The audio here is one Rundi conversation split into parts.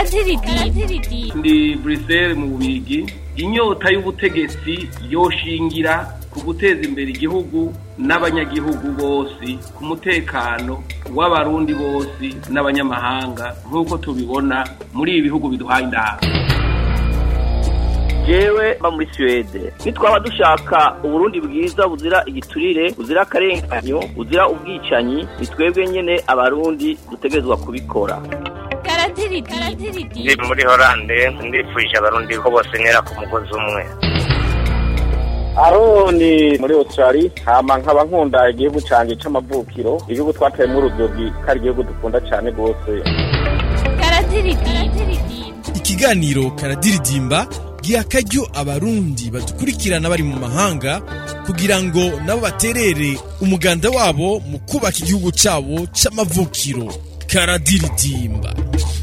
ndi Bruxelles mu bubigi inyota y'ubutegetsi yoshingira ku guteza imbere igihugu n'abanyagihugu bose ku mutekano w'abarundi bose n'abanyamahanga nk'uko tubibona muri ibi bihugu biduhaye inama jewe mba muri Suwede nitwaba dushaka uburundi bwiza buzira igiturire buzira akarenganyo buzira ubwicanyi ni twebwe nyene abarundi dutegerezwa kubikora ndi muri horande ndifuje abarundi ko bose ntera ku mugozi umwe aroni muri australia hama nkaba nkunda igihugu canje c'amavukiro igihugu twateyemwo urudogi ko ari igihugu dukunda cane rwose ikiganiro karadiridimba giha akaryo abarundi badukurikirana bari mu mahanga kugira ngo nabo baterere umuganda wabo mu kubaka igihugu cyabo c'amavukiro karadiridimba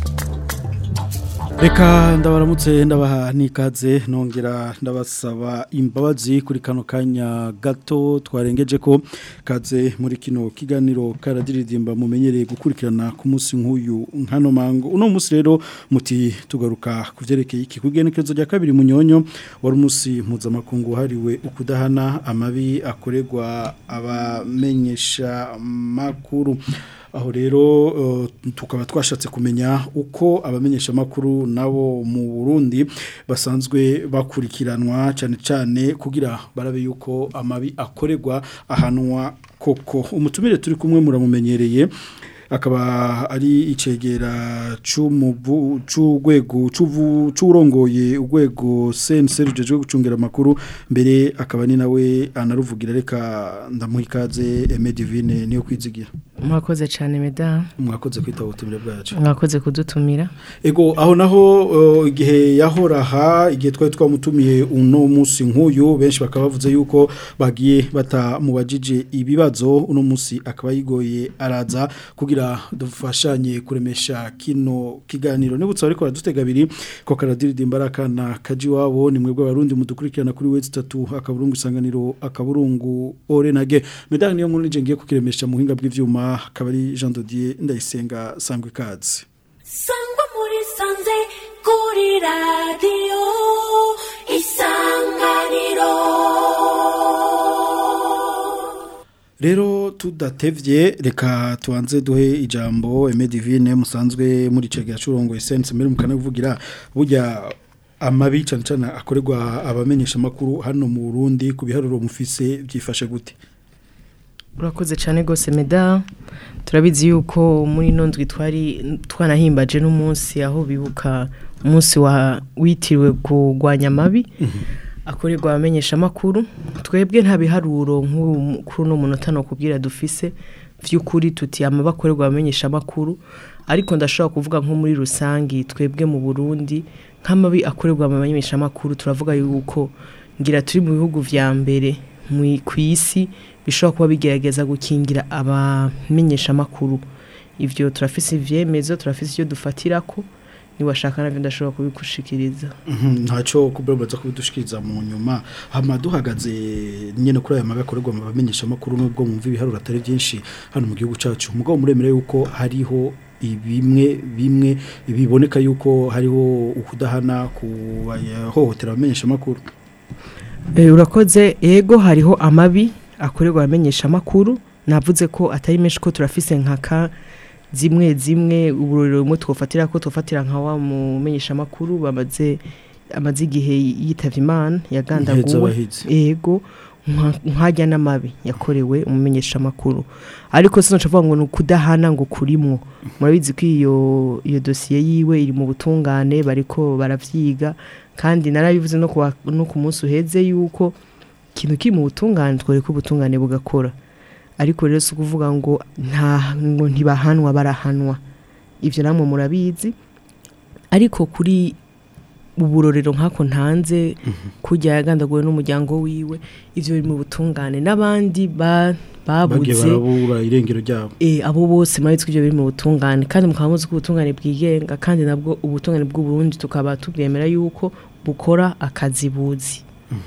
reka ndabaramutse ndabaha n'ikaze nongera ndabasaba imbabazi kuri kano kanya gato twarengeje ko kaze muri kino kiganiro karadiridimba mumenyereye gukurikirana ku munsi nk'uyu nkano mango uno munsi rero muti tugaruka ku byerekeye iki kugenekerezo rya kabiri munyonyo wari umunsi mpuzamakungu wahariwe ukudahana amabi akorerwa abamenyesha makuru aho rero tukaba twashatse kumenya uko abamenyesha makuru nabo mu Burundi basanzwe bakurikiranwa cyane cyane kugira barabe yuko amabi akorerwa ahanwa koko umutumire turi kumwe muramumenyereye akaba ari icegera c'umubu c'ugwego c'urongoye ugwego CNC rujeje gucungera amakuru mbere akaba ni nawe anaruvugira reka ndamuhikaze Aime Divine niyo kwizigira mwakoze cyane meda mwakoze kwita ubutumire bwacu mwakoze kudutumira ego aho naho igihe yahoraha igihe twari twamutumiye uno munsi nk'uyu benshi bakaba bavuze yuko bagiye batamubajije ibibazo uno munsi akaba yigoye araza kugira dufashanye kuremesha kino kiganiro nibutse ariko baradutega abiri ko karadiridimba akana kaji wabo ni mwebwe abarundi mudukurikirana kuri wezi tatu akaburungu isanganiro akaburungu orenage medani niyo nkuru nije ngiye kukiremesha mu buhinga bw'ivyuma akaba ari Jean Dodier ndayisenga sangwe kazi sangwa muri sanze kuri radio isanganiro Rero tudatevye reka tuanze duhe ijambo Aime Divine musanzwe muri cegera curongo essence mbere mukana kuvugira burya amabi cyane cyane akorerwa abamenyesha makuru hano mu Burundi ku biharuro mufise byifashe gute urakoze cyane rwose meda turabizi yuko muri nondwi twari twanahimbaje n'umunsi aho bibuka umunsi witiriwe kurwanya amabi akorerwa abamenyesha amakuru twebwe nta biharuro nk'uru uno munota no kubwira dufise by'ukuri tuti amaba akorerwa abamenyesha amakuru ariko ndashobora kuvuga nko muri rusange twebwe mu burundi nk'amabi akorerwa abamenyesha amakuru turavuga yuko ngira turi mu bihugu vya mbere ku isi bishobora kuba bigerageza gukingira abamenyesha amakuru ivyo turafise ivyemezo turafise ivyo dufatirako niwashaka navyo ndashobora kubikushikiriza ntaco kuberaza kubidushikiriza mu nyuma hama duhagaze nyene kuri aya mabi akorerwa mu bamenyesha amakuru nubwo mwumva ibiharuro atari byinshi hano mu gihugu cacu mugabo muremere yuko hariho ibimwe bimwe biboneka yuko hariho ukudahana ku bahohotera abamenyesha amakuru urakoze ego hariho amabi akorerwa abamenyesha amakuru navuze ko atari menshi ko turafise nkaka zimwe zimwe uburorero bumwe twofatira ko twofatira nka wa mumenyesha amakuru bamaze amaze igihe yitavye imana yagandaguwe ego nkajya n'amabi yakorewe umumenyesha amakuru ariko sino cavuga ngo nukudahana ngo kurimwo murabizi ko iyo iyo dosiye yiwe iri mu butungane bariko baravyiga kandi narabivuze no ku no ku munsi uheze yuko ikintu kiri mu butungane twore ko ubutungane bugakora ariko rero si ukuvuga ngo nta ngo ntibahanwa barahanwa ibyo namwe murabizi ariko kuri uburorero nk'ako ntanze kujya yagandaguwe n'umuryango wiwe ibyo biri mu butungane n'abandi babuze barabura irengero ryabo abo bose murabitse ko ibyo biri mu butungane kandi mukaba muzi ko ubutungane bwigenga kandi nabwo ubutungane bw'uburundi tukaba tubwemera yuko bukora akazi buzi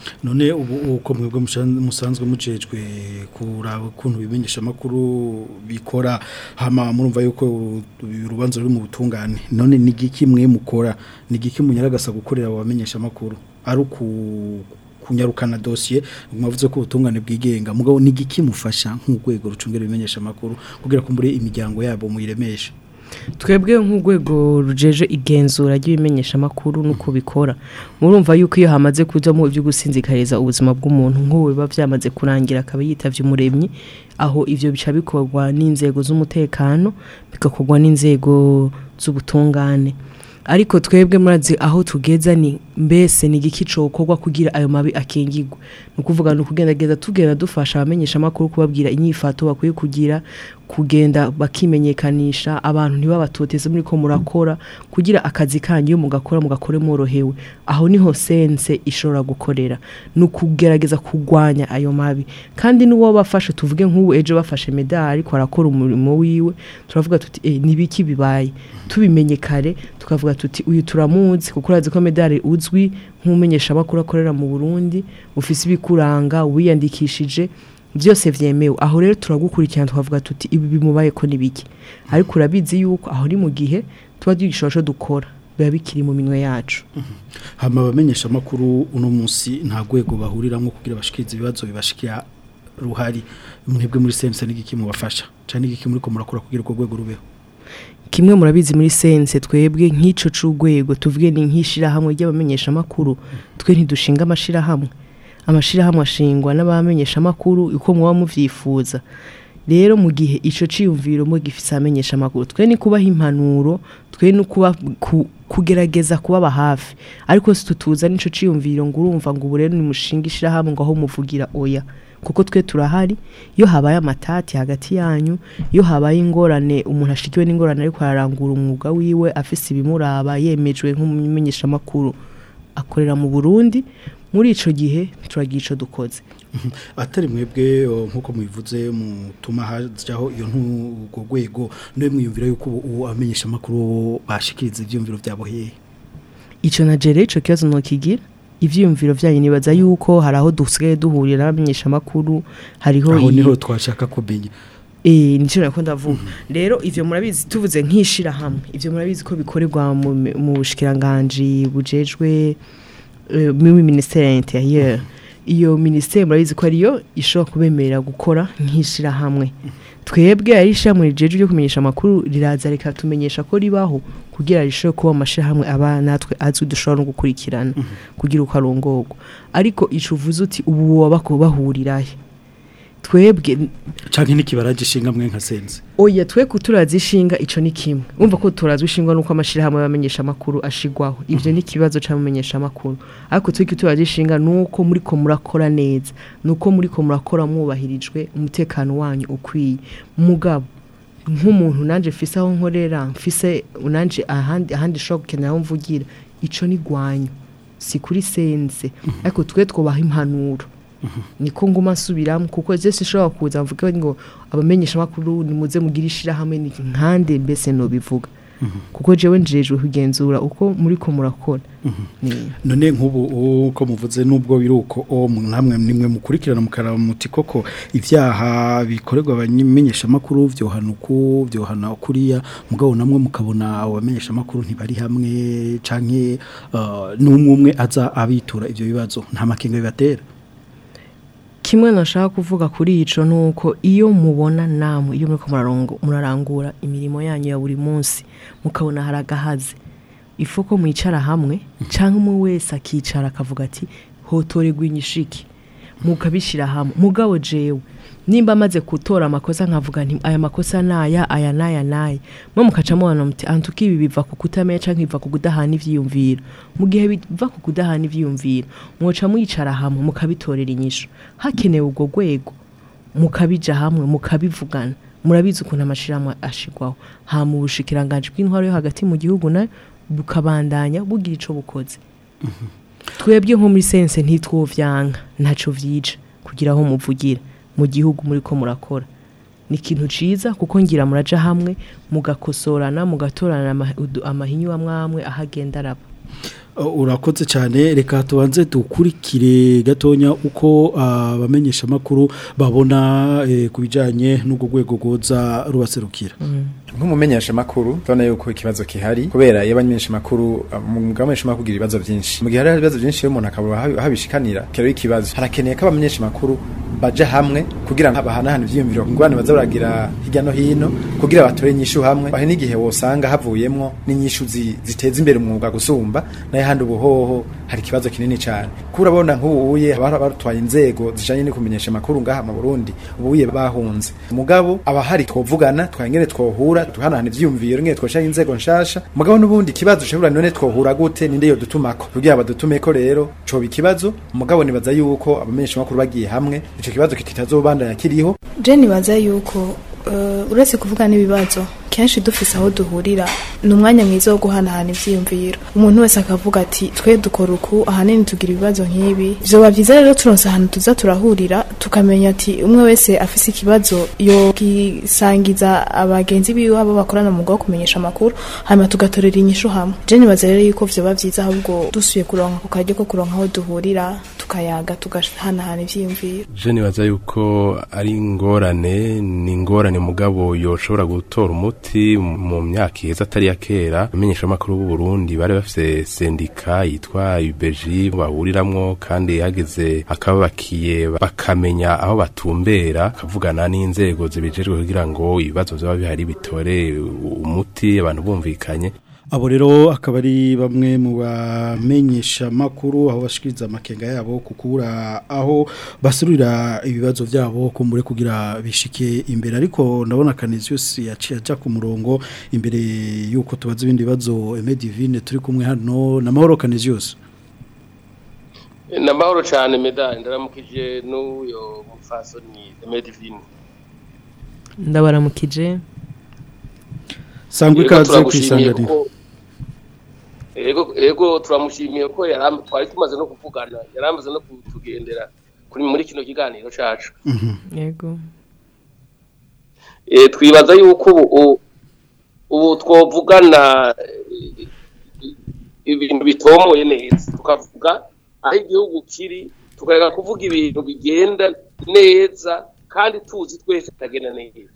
none ubu uko mwebwe mushan- musanzwe mujejwe kuraba ukuntu bimenyesha makuru bikora hama murumva yuko uru- urubanza ruri mu butungane none ni giki mwe mukora ni giki munyaragasa gukorera abamenyesha makuru ari ku kunyarukana dossier mwavuze ko ubutungane bwigenga mugabo ni giki mufasha nk'urwego rucungera ibimenyesha makuru kugira ko muri imiryango yabo muyiremeshe twebwe nk'urwego rujeje igenzura ry'ibimenyesha amakuru nuko bikora murumva yuko iyo hamaze kujamo ibyo gusinzikariza ubuzima bw'umuntu nk'ubu biba byamaze kurangira akaba yitavye umuremyi aho ivyo bica bikorwa n'inzego z'umutekano bigakorwa n'inzego z'ubutungane ariko twebwe murazi aho tugeza ni mbese ni igiki cokorwa kugira ayo mabi akingirwe ni ukuvuga ni ukugendageza tugenda dufasha abamenyesha amakuru kubabwira inyifato bakwiye kugira kugenda bakimenyekanisha abantu ntibabatoteze muri ko murakora kugira akazi kanyu iyo mugakora mugakore mworohewe aho niho sense ishobora gukorera ni ukugerageza kurwanya ayo mabi kandi n'uwo bafashe tuvuge nk'ubu ejo bafashe medali ariko arakora umurimo wiwe turavuga tuti eh, ni biki bibaye tubimenye kare tukavuga tuti uyu turamuzi kuko urazi ko medali uzwi nk'umumenyesha amakuru akorera mu Burundi ufise ibikuranga wiyandikishije byose vyemewe aho rero turagukurikirana tukavuga tuti ibi bimubaye ko nibiki ariko urabizi yuko aho ni mu gihe tuba dushobora dukora biba bikiri mu minwe yacu hama abamenyesha makuru uno munsi nta rwego bahuriramwo kugira bashikirize ibibazo bibashikira ruhari mwebwe muri sense n'igiki mubafasha cyane n'igiki muri ko murakora kugira urwo rwego rubeho kimwe murabizi muri sense twebwe nk'ico c'urwego tuvuge ni nk'ishirahamwe ry'abamenyesha amakuru twe ntidushinga amashirahamwe amashirahamwe ashingwa n'abamenyesha amakuru uko muba muvyifuza rero mu gihe ico ciyumviro mu gifise amenyesha amakuru twe ni kubaha impanuro twe ni kuba ku, kugerageza kubaba hafi ariko si tutuza nico ciyumviro ngo urumva ngo ubu rero nimushinga ishirahamwe ngo aho muvugira oya kuko twe turahari iyo habaye amatati hagati yanyu iyo habaye ingorane umuntu ashikiwe n'ingorane ariko ararangura umwuga wiwe afise ibimuraba yemejwe nk'umumenyesha amakuru akorera mu Burundi muri ico gihe turagira ico dukoze atari mwebwe o, nkuko mubivuze mutuma hajaho iyo ntugo rwego no mwiyumvira yuko ubu- ubu amenyesha makuru bashikiriza ivyumviro byabo hehe ico na jere ico kibazo nokigira ivyiyumviro vyanyu nibaza yuko hari aho dusigaye duhurira n'abamenyesha amakuru hariho aho iyi- niho twashaka kumenya Eh nico nako ndavuga. Rero ivyo murabizi tuvuze nkishira hamwe. Ivyo murabizi ko bikorerwa mu mu bushikiranganje bujejwe eh, mu ministère ya intérieur. Iyo ministère murabizi ko ariyo ishobora kubemerera gukora nkishira hamwe. Twebwe ari shamwe rijeje ryo kumenyesha amakuru riraza reka tumenyesha ko ribaho kugira rishobore kuba amashira hamwe aba natwe azwi dushobora no gukurikirana kugira uko arongorwa. Ariko ico uvuze uti ubu wabako bahurirahe. Twebwe canke n'ikibaraje ishinga mwe nka sense Oya twe kuturazi ishinga ico ni kimwe. Umva ko turazi ishingwa nuko amashira hamwe bamenyesha makuru ashigwaho. Ivyo ni kibazo cyamenyesha makuru. Ariko twe kuturazi ishinga nuko muri ko murakora neza. Nuko muri ko murakora mwubahirijwe umutekano wanyu ukwiye. Mugabo nk'umuntu nanje mfise aho nkorera mfise nanje ahandi ahandi shobora gukenera aho mvugira ico ni gwanyu si kuri sense ariko twe twubaha impanuro niko nguma nsubiramo kuko je sishobora kuza mvuge ngo abamenyesha makuru nimuze mugira ishirahamwe ni nkande mbese no bivuga kuko jewe njejwe kugenzura uko muri ko murakora Ni- none nk'ubu uko muvuze nubwo biruko o namwe nimwe mukurikirana mukaraba muti koko ivyaha bikorerwa abamenyesha makuru vyohana uku vyohana kuriya mugabo namwe mukabona abo bamenyesha makuru ntibari hamwe canke uh, n'umwe umwe aza abitura ivyo bibazo nta makenga bibatera kimwe nashaka kuvuga kuri ico nuko iyo mubona namwe iyo muriko murarongo- murarangura imirimo yanyu ya buri munsi mukabona haragahaze ifu ko mwicara hamwe canke umwe wese akicara akavuga ati hotorerwa inyishiki mukabishira hamwe mugabo jewe nimba amaze gutora amakosa nkavuga nti aya makosa naya aya naya naya mwe mukaca mubona muti antuka ibi biva ku kutamenya canke biva ku kudahana ivyiyumviro mu gihe biva ku kudahana ivyiyumviro mwoca mwicara hamwe mukabitorera inyisho hakenewe ubwo rwego mukabija hamwe mukabivugana murabizi ukuntu amashirahamwe ashigwaho ha mu bushikiranganje bw'intwaro yo hagati mu gihugu na bukabandanya bugira ico bukoze twebwe nko muri sense ntitwovyanka ntaco vyija kugira aho muvugira mu gihugu muri ko murakora ni ikintu ciza kuko ngira muraja hamwe mugakosorana mugatorana ama- udu- amahinyu amwamwe ahagenda araba Uh, urakoze cyane reka tubanze dukurikire gatonya uko abamenyesha makuru babona eh, ku bijanye n'ubwo rwego goza rubaserukira nk'umumenyesha makuru tubona yuko ikibazo kihari kubera iyo abamenyesha makuru mu gamenyesha makuru kugira ibibazo byinshi mu gihe hari ibibazo byinshi iyo umuntu akaba ahabi- ahabishikanira kero ikibazo harakeneye ko abamenyesha makuru baja hamwe kugira ngo bahanahane ivyiyumviro ingwane baza baragira hirya no hino kugira batore inyishu hamwe aho n'igihe wosanga havuyemwo n'inyishu zi- ziteza imbere umwuga gusumba naye handi ubuhoho hari ikibazo kinini cyane kurabona nk'ubuye haba barutwaye inzego zijanye no kumenyesha makuru ngaha mu Burundi ubuye bahunze mugabo abahari twovugana twangene twohura tuhanahana ivyiyumviro ngene twoshaka inzego nshasha mugabo n'ubundi kibazo cebura none twohura gute ninde yo dutumako kugira badutumeko rero coba ikibazo mugabo nibaza yuko abamenyesha makuru bagiye hamwe ico kibazo kitazobandanya kiriho je nibaza yuko uh, uretse kuvuga n'ibibazo kenshi dufise aho duhurira ni umwanya mwiza wo guhanahana ivyiyumviro umuntu wese akavuga ati twe dukora uku ahanini tugira ibibazo nk'ibi vyoba vyiza rero turonse ahantu tuza turahurira tukamenya ati umwe wese afise ikibazo yogisangiza abagenzi biwe abo bakorana mu mwuga wo kumenyesha amakuru hanyuma tugatorera inyishu hamwe je nibaza rero yuko vyoba vyiza ahubwo dusuye kuronka ku karyo ko kuronka aho duhurira tukayaga tugahanahana ivyiyumviro je nibaza yuko ari ingorane ni ingorane mugabo yoshobora gutora umuti mu myaka iheza atari ya kera amenyesha amakuru b'u Burundi bari bafise sendika yitwa UBG bahuriramwo kandi hageze akabakiye bakamenya aho batumbera kavugana n'inzego zibijejwe kugira ngo ibibazo vyaba bihari bitore umuti abantu bumvikanye abo rero akaba ari bamwe mu bamenyesha makuru aho bashikiriza amakenga yabo kukura aho basurira ibibazo byabo kumbure kugira bishike imbere ariko ndabona Canisius yaciye aja ku murongo imbere yuko tubaza ibindi bibazo Aime Divine turi kumwe hano na Mahoro Canisius namahoro cyane medali ndaramukije n'uyo mufasoni Medivine ndabaramukije sangwe ikaze kwisanganira ego ego turamushimiye ko yaram twari tumaze no kuvugana yaramaze no kutugendera kuri muri kino kiganiro cacu yego eh twibaza yuko ubu ubu twovugana eh, ibintu bitomoye neza tukavuga aho igihugu kiri tukareka kuvuga ibintu bigenda neza kandi tuzi twese bitagenda neza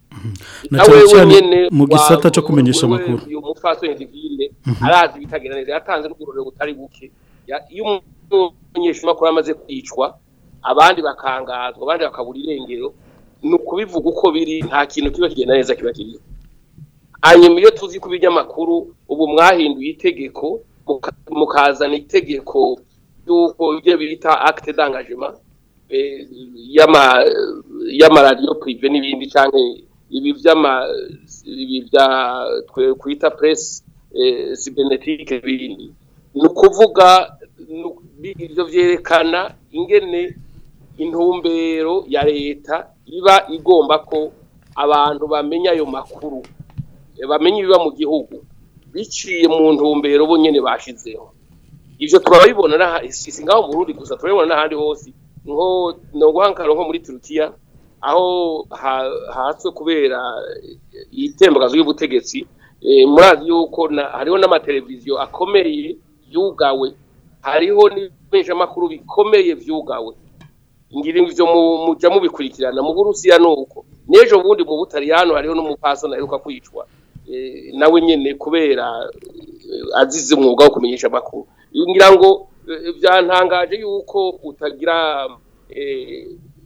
na cyane cyane mu gisata cyo kumenyesha amakuru uyu mupfasoni divine arazi bitagenda neza yatanze n'ugururiro butari buke Ya- iyo umunyeshamakuru amaze kwicwa abandi bakangazwa abandi bakabura irengero ni ukubivuga uko biri nta kintu kiba kigenda neza kiba kiriho hanyuma iyo tuzi ko ibinyamakuru ubu mwahinduye itegeko muka- mukazana itegeko y'uko ibyo bita acte d'engagement eh, y'ama y'amaradiyo prive n'ibindi canke ibi vy'ama ibi vya twe kwita press eh, cybernetique n'ibindi ni ukuvuga nu- bi- ivyo vyerekana ingene intumbero ya leta iba igomba ko abantu bamenya ayo makuru eh, bamenya ibiba mu gihugu biciye mu ntumbero bo nyene bashizeho ivyo turabibona n'aha- si si ngaho mu Burundi gusa turabibona n'ahandi hose nko noguhankaro nko muri Turukiya aho ha- hatswe kubera eh, itembagazo y'ubutegetsi eh, murazi yuko na- hariho n'amateleviziyo akomeye yugawe hariho n'ibeshamakuru bikomeye vyugawe ngira ivyo mu- muja mubikurikirana mu Burusiya nuko n'ejo bundi mu Butaliyano hariho n'umupasoni aheruka kwicwa eh, nawe nyene kubera eh, azize umwuga wo kumenyesha amakuru ngira ngo eh, vyantangaje yuko utagira eh,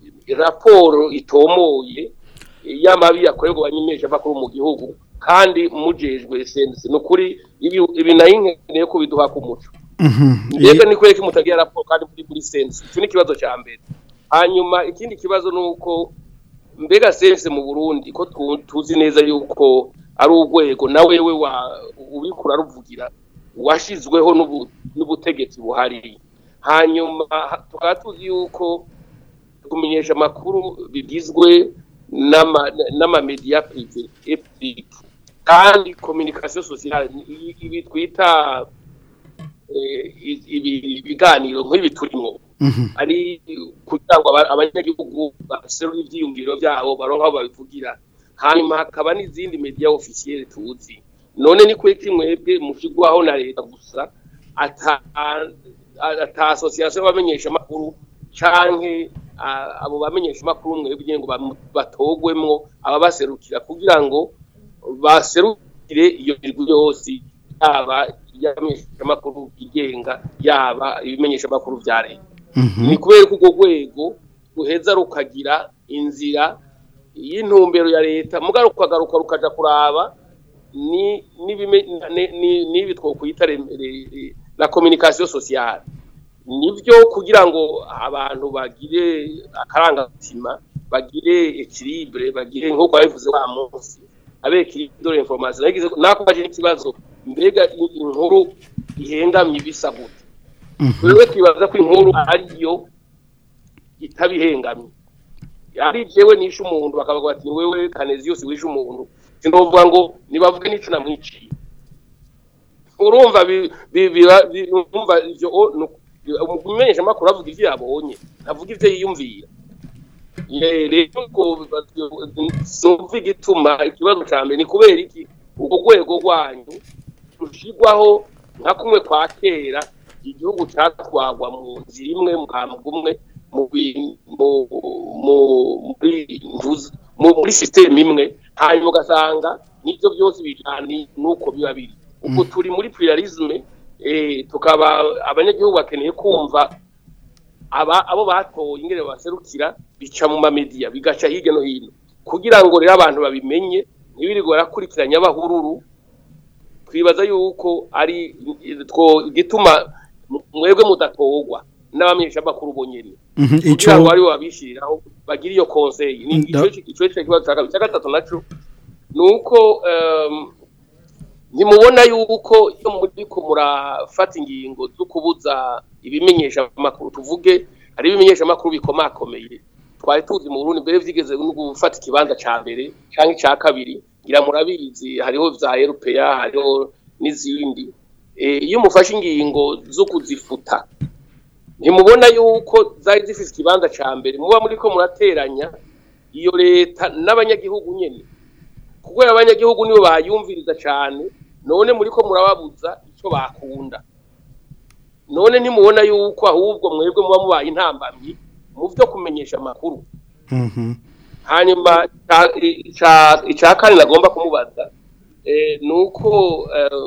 raporo itomoye eh, y'amabi yakorerwa abanyemesha amakuru mu gihugu kandi mujejwe sense ni ukuri ibi ibi nayo nkeneye ko biduha ku muco mbega ni kweki mutagira raporo kandi muri muri sense icyo ni ikibazo cya mbere hanyuma ikindi kibazo ni uko mbega sense mu burundi ko tu- tuzi neza yuko ari urwego na wewe wa ubikura ruvugira washizweho n'ubu- n'ubutegetsi buhari hanyuma ha- tukaba tuzi yuko kumenyesha amakuru bigizwe n'ama- n'amamediya prive et public kandi communication sociale ni- i- ibi twita eh, i- ibi biganiro nk'ibi turimo ari kugira ngo aba- abanyagihugu baserure ivyiyumviro vyabo baronka aho babivugira hanyuma hakaba n'izindi media officielle tuzi none ni kweki mwebwe mushigwaho na leta gusa ata ata association y'abamenyesha makuru canke ah, abo bamenyesha makuru mwebwe ngo bam- batogwemwo ababaserukira kugira ngo baserukire iyo mirwi yose yaba iy'abamenyesha makuru igenga yaba ibimenyesha makuru vya leta ni kubera ko urwo rwego ruheza rukagira inzira y'intumbero ya leta mugaro rukagaruka rukaja kuraba ni n'ibime- ni- ni- n'ibi twokwita re- re- la communication sociale nibyo kugira ngo abantu bagire akarangamutima bagire equilibre bagire nk'uko babivuze wa munsi abe equilibre de l'information nagize nako baje n'ikibazo mbega i- inkuru ihengamye bisa gute wewe twibaza ko inkuru ariyo itabihengamye ari jewe nishe umuntu bakavuga bati wewe Canesius wishe umuntu sinovuga ngo nibavuge n'ico namwiciye urumva bi- bi- biba- bi- urumva ivyo o- nu- umumenyesha makuru avuga ivyo yabonye avuga ivyo yiyumvira Ye- rero ko numva igituma ikibazo ca mbere ni kubera iki urwo rwego rwanyu rushigwaho nka kumwe kwa kera igihugu catwagwa mu nzira imwe muhambwe umwe mu bi- mu- mu- muri ntuzi- mu- muri sisiteme imwe hanyuma ugasanga nibyo byose bijanye nuko biba biri ubwo turi muri pluralisme eh, tukaba abanyagihugu bakeneye kumva aba abo batoye ingene baserukira bica mu mamedia bigaca hirya no hino kugira ngo rero abantu babimenye ntibirirwe barakurikiranya abahururu twibaza yuko ari two gituma mwebwe mudatogwa n'abamenyesha makuru bonyene Mhm, kugira ngo ico aribo babishiriraho bagire iyo conseil ni Nda- ico ico ico kibazo cya kabiri cya gatatu naco nuko um, ntimubona yuko iyo muriko murafata ingingo zo kubuza ibimenyesha amakuru tuvuge hari ibimenyesha amakuru bikomakomeye twari tuzi mu Burundi mbere vyigeze no gufata ikibanza ca mbere canke ca kabiri ngira murabizi hariho vya RPA hariho n'izindi Eh, iyo mufashe ingingo zo kuzifuta ntimubona yuko zari zifise ikibanza ca mbere muba muriko murateranya iyo leta n'abanyagihugu nyene kuko abanyagihugu nibo bayumviriza cane none muriko murababuza ico bakunda none ntimubona yuko ahubwo mwebwe muba mubaye intambamyi mu vyo kumenyesha amakuru Mhm. hanyuma ica- ica- ica kane nagomba kumubaza eh, ni uko eh,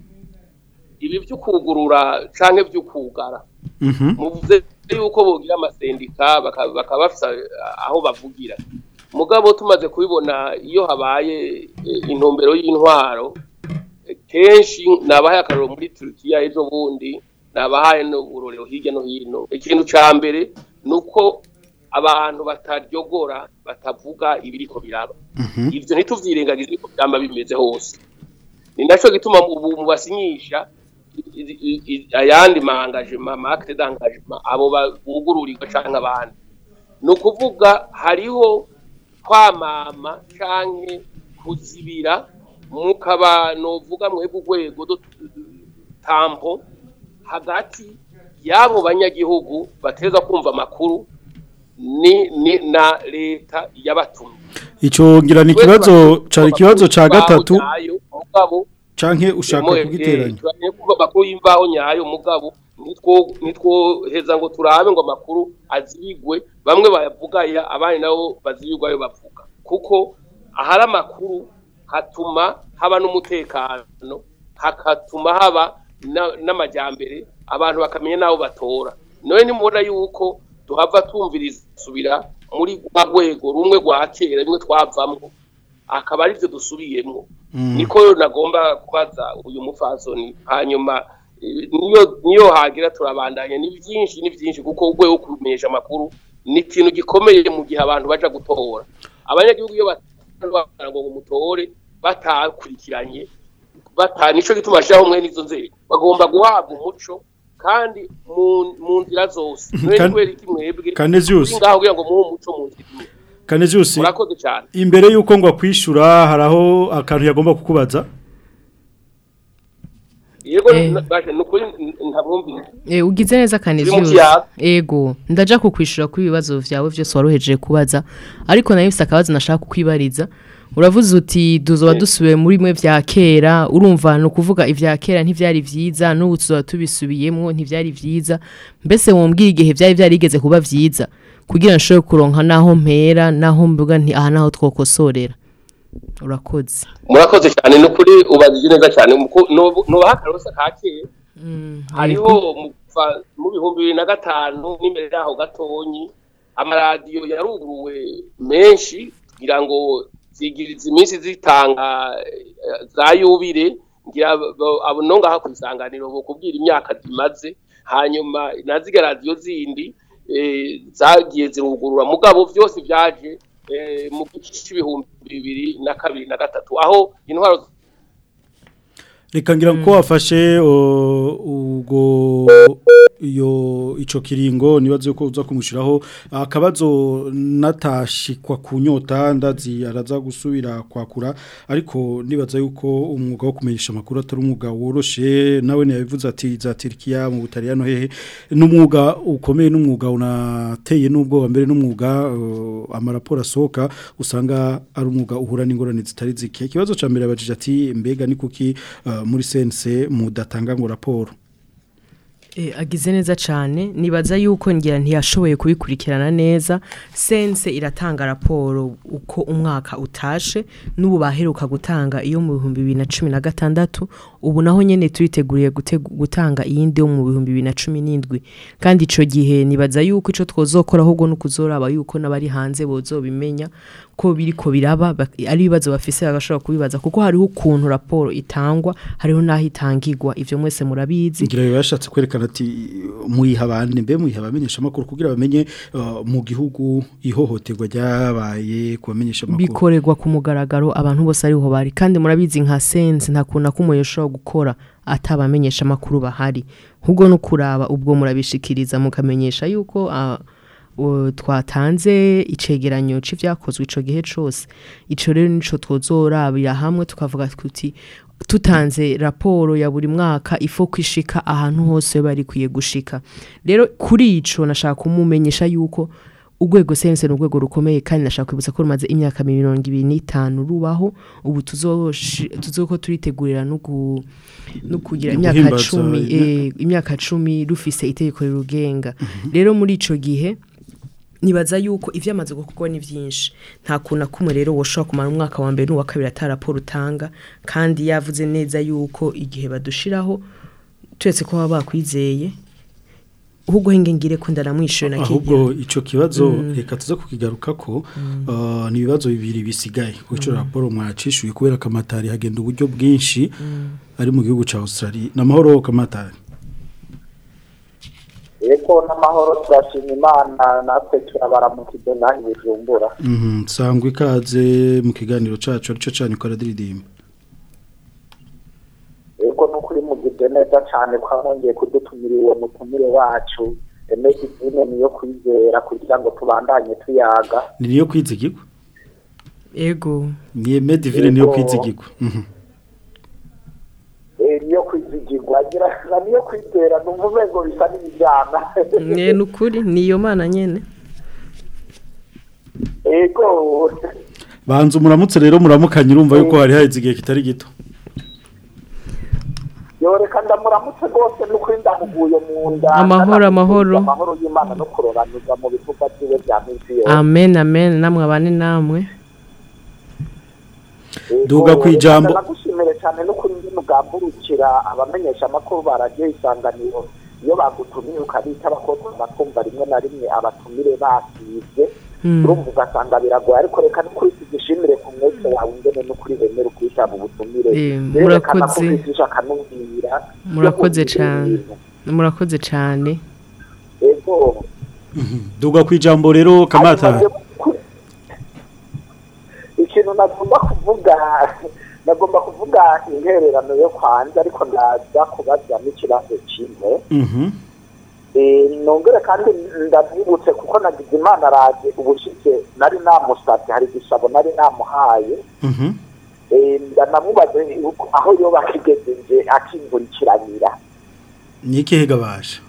ibi vyo kugurura canke vyo kugara Mhm. muvuze yuko bogira amasendika baka- bakaba bafise aho bavugira mugabo tumaze kubibona iyo habaye eh, intumbero y'intwaro eh, kenshi nabahaye akarorero muri Turkiya ejo bundi nabahaye n'uburorero hirya no hino ikintu ca mbere ni uko abantu bataryogora batavuga ibiriko biraba ivyo ntituvyirengagize ko byamba bimeze hose ni naco gituma ubu mubasinyisha i- i- i- ayandi maangagement marque d'engagement abo bugururirwa canke abandi ni ukuvuga hariho kwamama canke kuzibira mukaba novuga mwebwe urwego do- tampo hagati y'abo banyagihugu bateza kumva amakuru ni, ni na leta yabatumye ico ngira ni ikibazo cari ikibazo ca gatatu nyayo mugabo canke ushaka kugiteranya turanye kuba amakuru y'imvaho nyayo mugabo nitwo nitwoheza ngo turabe ngo amakuru azibigwe bamwe bayavugaya abandi nabo bazibigwa ayo bavuga kuko ahari amakuru hatuma haba n'umutekano hakatuma haba na- n'amajyambere abantu bakamenya n'abo batora none nimubona yuko tuhava twumviriza subira muri rwa rwego rumwe rwa kera rimwe twavamwo akaba arivyo dusubiyemwo niko rero nagomba kubaza uyu mupfasoni hanyuma eh, niyo niyo hagira turabandanya ni byinshi ni byinshi kuko urwego rwo kumenyesha amakuru ni ikintu gikomeye mu gihe abantu baja gutora abanyagihugu iyo batanga ngo mutore batakurikiranye bata nico gituma shiraho mwe nizo nzego bagomba guhabwa umuco kandi mu mu nzira zose none Kan- kubera iki mwebwe Canesius. muri ngaho kugira ngo muhe umuco mu nzira imwe Canesius murakoze cyane imbere yuko ngo akwishura haraho akantu yagomba kukubaza yego Eh. bashe nukuri ntabwumvise Eh, ugize neza Canisius. kiyaga. Ego, ndaja kukwishura ku bibazo vyawe vyose waroheje kubaza. Ariko nayo mfise akabazo nashaka kukwibariza uravuze uti tuzoba dusubiye muri mwe vya kera urumva ni ukuvuga ivya kera ntivyari vyiza n'ubu tuzoba tubisubiyemwo ntivyari vyiza mbese wombwira igihe vyari vyarigeze kuba vyiza kugira nshobore kuronka naho mpera naho mvuga nti aha naho twokosorera urakoze murakoze cyane ni ukuri ubajije neza cyane muku- nubu- nubaha akarosa ka kera hariho mu kuva mu bihumbi bibiri na gatanu n'imbere yaho gatonyi amaradiyo yaruguruwe menshi kugira ngo zigiriza iminsi zitanga eh, za yubire ngira bo- abo no ngaha ku isanganiro bokubwira imyaka zimaze hanyuma naziga radiyo zindi eh, zagiye zirugurura mugabo byose byaje eh, mu gice c'ibihumbi bibiri na kabiri na gatatu aho intwaro reka ngira ko wafashe o, ubwo iyo ico kiringo nibaze ko uza kumushiraho akabazo natashikwa kunyota ndazi araza gusubira kwakura ariko nibaza yuko umwuga wo kumenyesha makuru atari umwuga woroshe nawe yabivuze ati za Turkiya mu Butaliyano hehe n'umwuga ukomeye n'umwuga unateye n'ubwoba mbere n'umwuga uh, amaraporo asohoka usanga ari umwuga uhura n'ingorane zitari zike ikibazo ca mbere abajije ati mbega ni kuki uh, muri sense mudatanga ngo raporo E, agize neza cyane nibaza yuko ngira ntiyashoboye kubikurikirana neza sense iratanga raporo uko umwaka utashe n'ubu baheruka gutanga iyo mu bihumbi bibiri na cumi na gatandatu ubu naho nyine turiteguriye gutegu- gutanga iyindi yo mu bihumbi bibiri na cumi n'indwi kandi icyo gihe nibaza yuko icyo twozokora ahubwo no kuzoraba yuko n'abari hanze bozobimenya ko biriko biraba bak- ari ibibazo bafise bagashobora kubibaza kuko hariho ukuntu raporo itangwa hariho n'aho itangirwa ivyo mwese murabizi ngira yashatse kwerekana ati muyiha abandi mbe muyiha abamenyesha makuru kugira bamenye uh, mu gihugu ihohoterwa ryabaye kubamenyesha makuru bikorerwa ku mugaragaro abantu bose ariho bari kandi murabizi nka sense nta kuntu akumwe ushobora gukora atabamenyesha amakuru bahari ahubwo no kuraba ubwo murabishikiriza mukamenyesha yuko ah, o, twatanze icegeranyo c'ivyakozwe ico gihe cose ico rero nico twozorabira hamwe tukavuga tuti tutanze raporo ya buri mwaka ifo kwishika ahantu hose bari kwiye gushika rero kuri ico nashaka kumumenyesha yuko urwego sense ni urwego rukomeye kandi nashaka kwibutsa ko rumaze imyaka mirongo ibiri n'itanu rubaho ubu tuzoshi- tuzoko turitegurira no gu- no kugira No imyaka guhimbaza cumi imyaka- eh, imyaka cumi rufise itegeko rirugenga rero muri ico gihe nibaza yuko ivyamaze gukorwa ni vyinshi nta kuntu akumwe rero woshobora kumara umwaka wa mbere n'uwa kabiri ata raporo utanga kandi yavuze neza yuko igihe badushiraho turetse ko baba bakwizeye ahubwo henge ngire ko ndaramwishuye na ahubwo ico kibazo Mm. reka tuze kukigaruka ko uh, ni ibibazo bibiri bisigaye kuko ico raporo mwacishuye kubera kamatari hagenda uburyo bwinshi ari mu gihugu ca Australia namahoro kamatari yego n'amahoro turashima imana natwe turabaramukije naho ibijumbura Mhm sangwa ikaze mu kiganiro cacu arico cyane ko aradiridimba yego n'ukuri mugije neza cyane ko mwongeye kudutumira uwo mutumire wacu emedi zine niyo kwizera kugira ngo tubandanye tuyaga ni niyo kwizigirwa ego ni Mediville niyo Yego. kwizigirwa Mhm Eh, niyo kwizigirwa agira na niyo kwizera numva umengo bisa n'ibijyana mwe nukuri niyo mana nyene yego banza umuramutse rero muramukanye urumva yuko hari haheze igihe kitari gito yoreka ndamuramutse rwose n'ukuri ndamuguye mu nda Amahoro, amahoro. amahoro y'imana no kurobanuza mu bikorwa byiwe bya minsi yose amen amen namwe abane namwe Duga kwijambo. nagushimire cyane no kuri ndi mugamburukira abamenyesha amakuru baragiye isanganiro iyo bagutumiye ukabita abakozi bakumva rimwe na rimwe abatumire basivye Mm. urumva ugasanga biragoye ariko reka n'ukuri tugishimire ku mwese wawe ingene n'ukuri wemera ukwitaba ubutumire Eh, Birerekana ko murakoze. ufise akanubwira murakoze cyane murakoze cyane ego duga kwijambo rero kamatari ikintu nagomba kuvuga nagomba kuvuga intererano yo kwanza ariko ndaza kubaza n'ikibazo kimwe Mhm Eh, nongere kandi ndabyibutse kuko nagize imana araje ubushize nari namusabye hari igisabo nari namuhaye Mhm Eh, ndanamubaze yuko aho yoba akigejeje akingurikiranira ni ikihe gabasha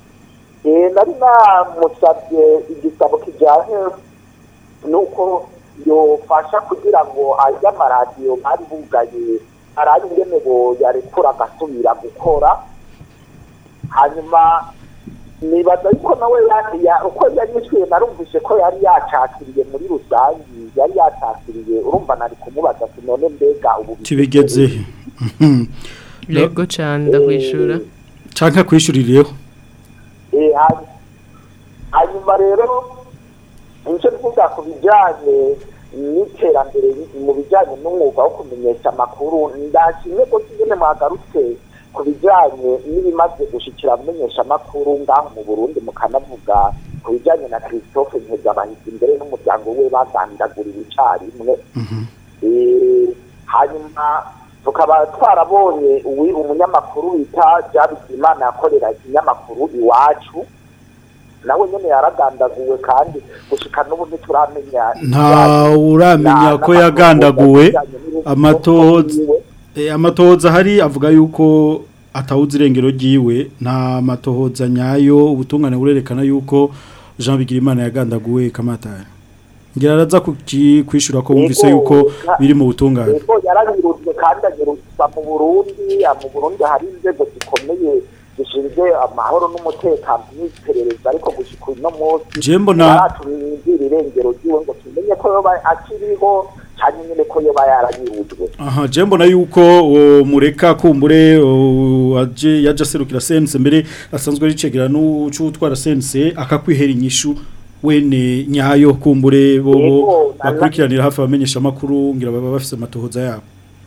Eh, nari namusabye igisabo kijyanye nuko yofasha kugira ngo ajye amaradiyo bari bugaye arabe ingene bo yarekura agasubira gukora hanyuma nibaza yuko nawe ya- ya- uko yari yishyuye narumvise ko yari yacakiriye muri rusange yari yacakiriye urumva nari kumubaza ati none mbega ubu kibigeze yego cyane ndakwishura canka kwishuririyeho Eh, hanyuma- hanyuma rero nicyo mvuga ku bijyanye n'iterambere mu bijyanye n'umwuga wo kumenyesha amakuru ndashimye ko nyine mwagarutse ku bijyanye n'ibimaze gushyikira amenyesha amakuru ngaho mu burundi mukanavuga ku bijyanye na christophe ntezabahizi imbere n'umuryango we bagandaguriwe icyarimwe Eh, hanyuma tukaba twarabonye uwi umunyamakuru wita Jabizimana yakorera ikinyamakuru iwacu nawe nyene yaragandaguwe kandi gushika n'ubu ntituramenya nta uramenya ko yagandaguwe amatohoza eh, amatohoza hari avuga yuko atawuzi irengero ryiwe nta matohoza nyayo ubutungane burerekana yuko Jean Bigirimana yagandaguwe kamatari ngira araza kuki- kwishura ko bumvise Yego, yuko ka- biri mu butungane Yego yaranyiruzwe kandi anyuruzwa mu Burundi ah, mu Burundi hari inzego zikomeye zishinzwe amahoro n'umutekano n'iperereza ariko gushika uno munsi Je mbona- ntaratumwinjira irengero ryiwe ngo tumenye ko yoba akiriho cyane nyine ko yoba yaranyiruzwe aha je mbona yuko o, mureka kumbure o, aje yaje aserukira sense mbere asanzwe ricegera n'ucutwara sense akakwihera inyishu wene nyayo kumbure bo Yego, na- bakurikiranira hafi abamenyesha makuru ngira baba bafise amatohoza yabo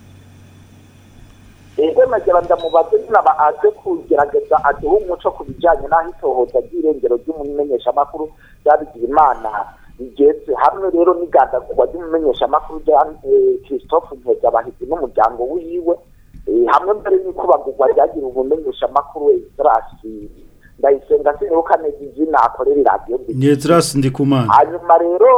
ego nagira ndamubaze nyina ba aze kugerageza aduhe umuco ku bijyanye n'aho itohoza ry'irengero ry'umumenyeshamakuru ryabigira imana rigeze hamwe rero n'igandagurwa ry'umumenyeshamakuru rya eh, christophe ntezabahizi n'umuryango wiwe eh, hamwe mbere n'ikubagurwa ryagira umumenyeshamakuru esirasi ndayisenga sinibuka neza izina akorera iradiyo Nyezras ndikumana hanyuma rero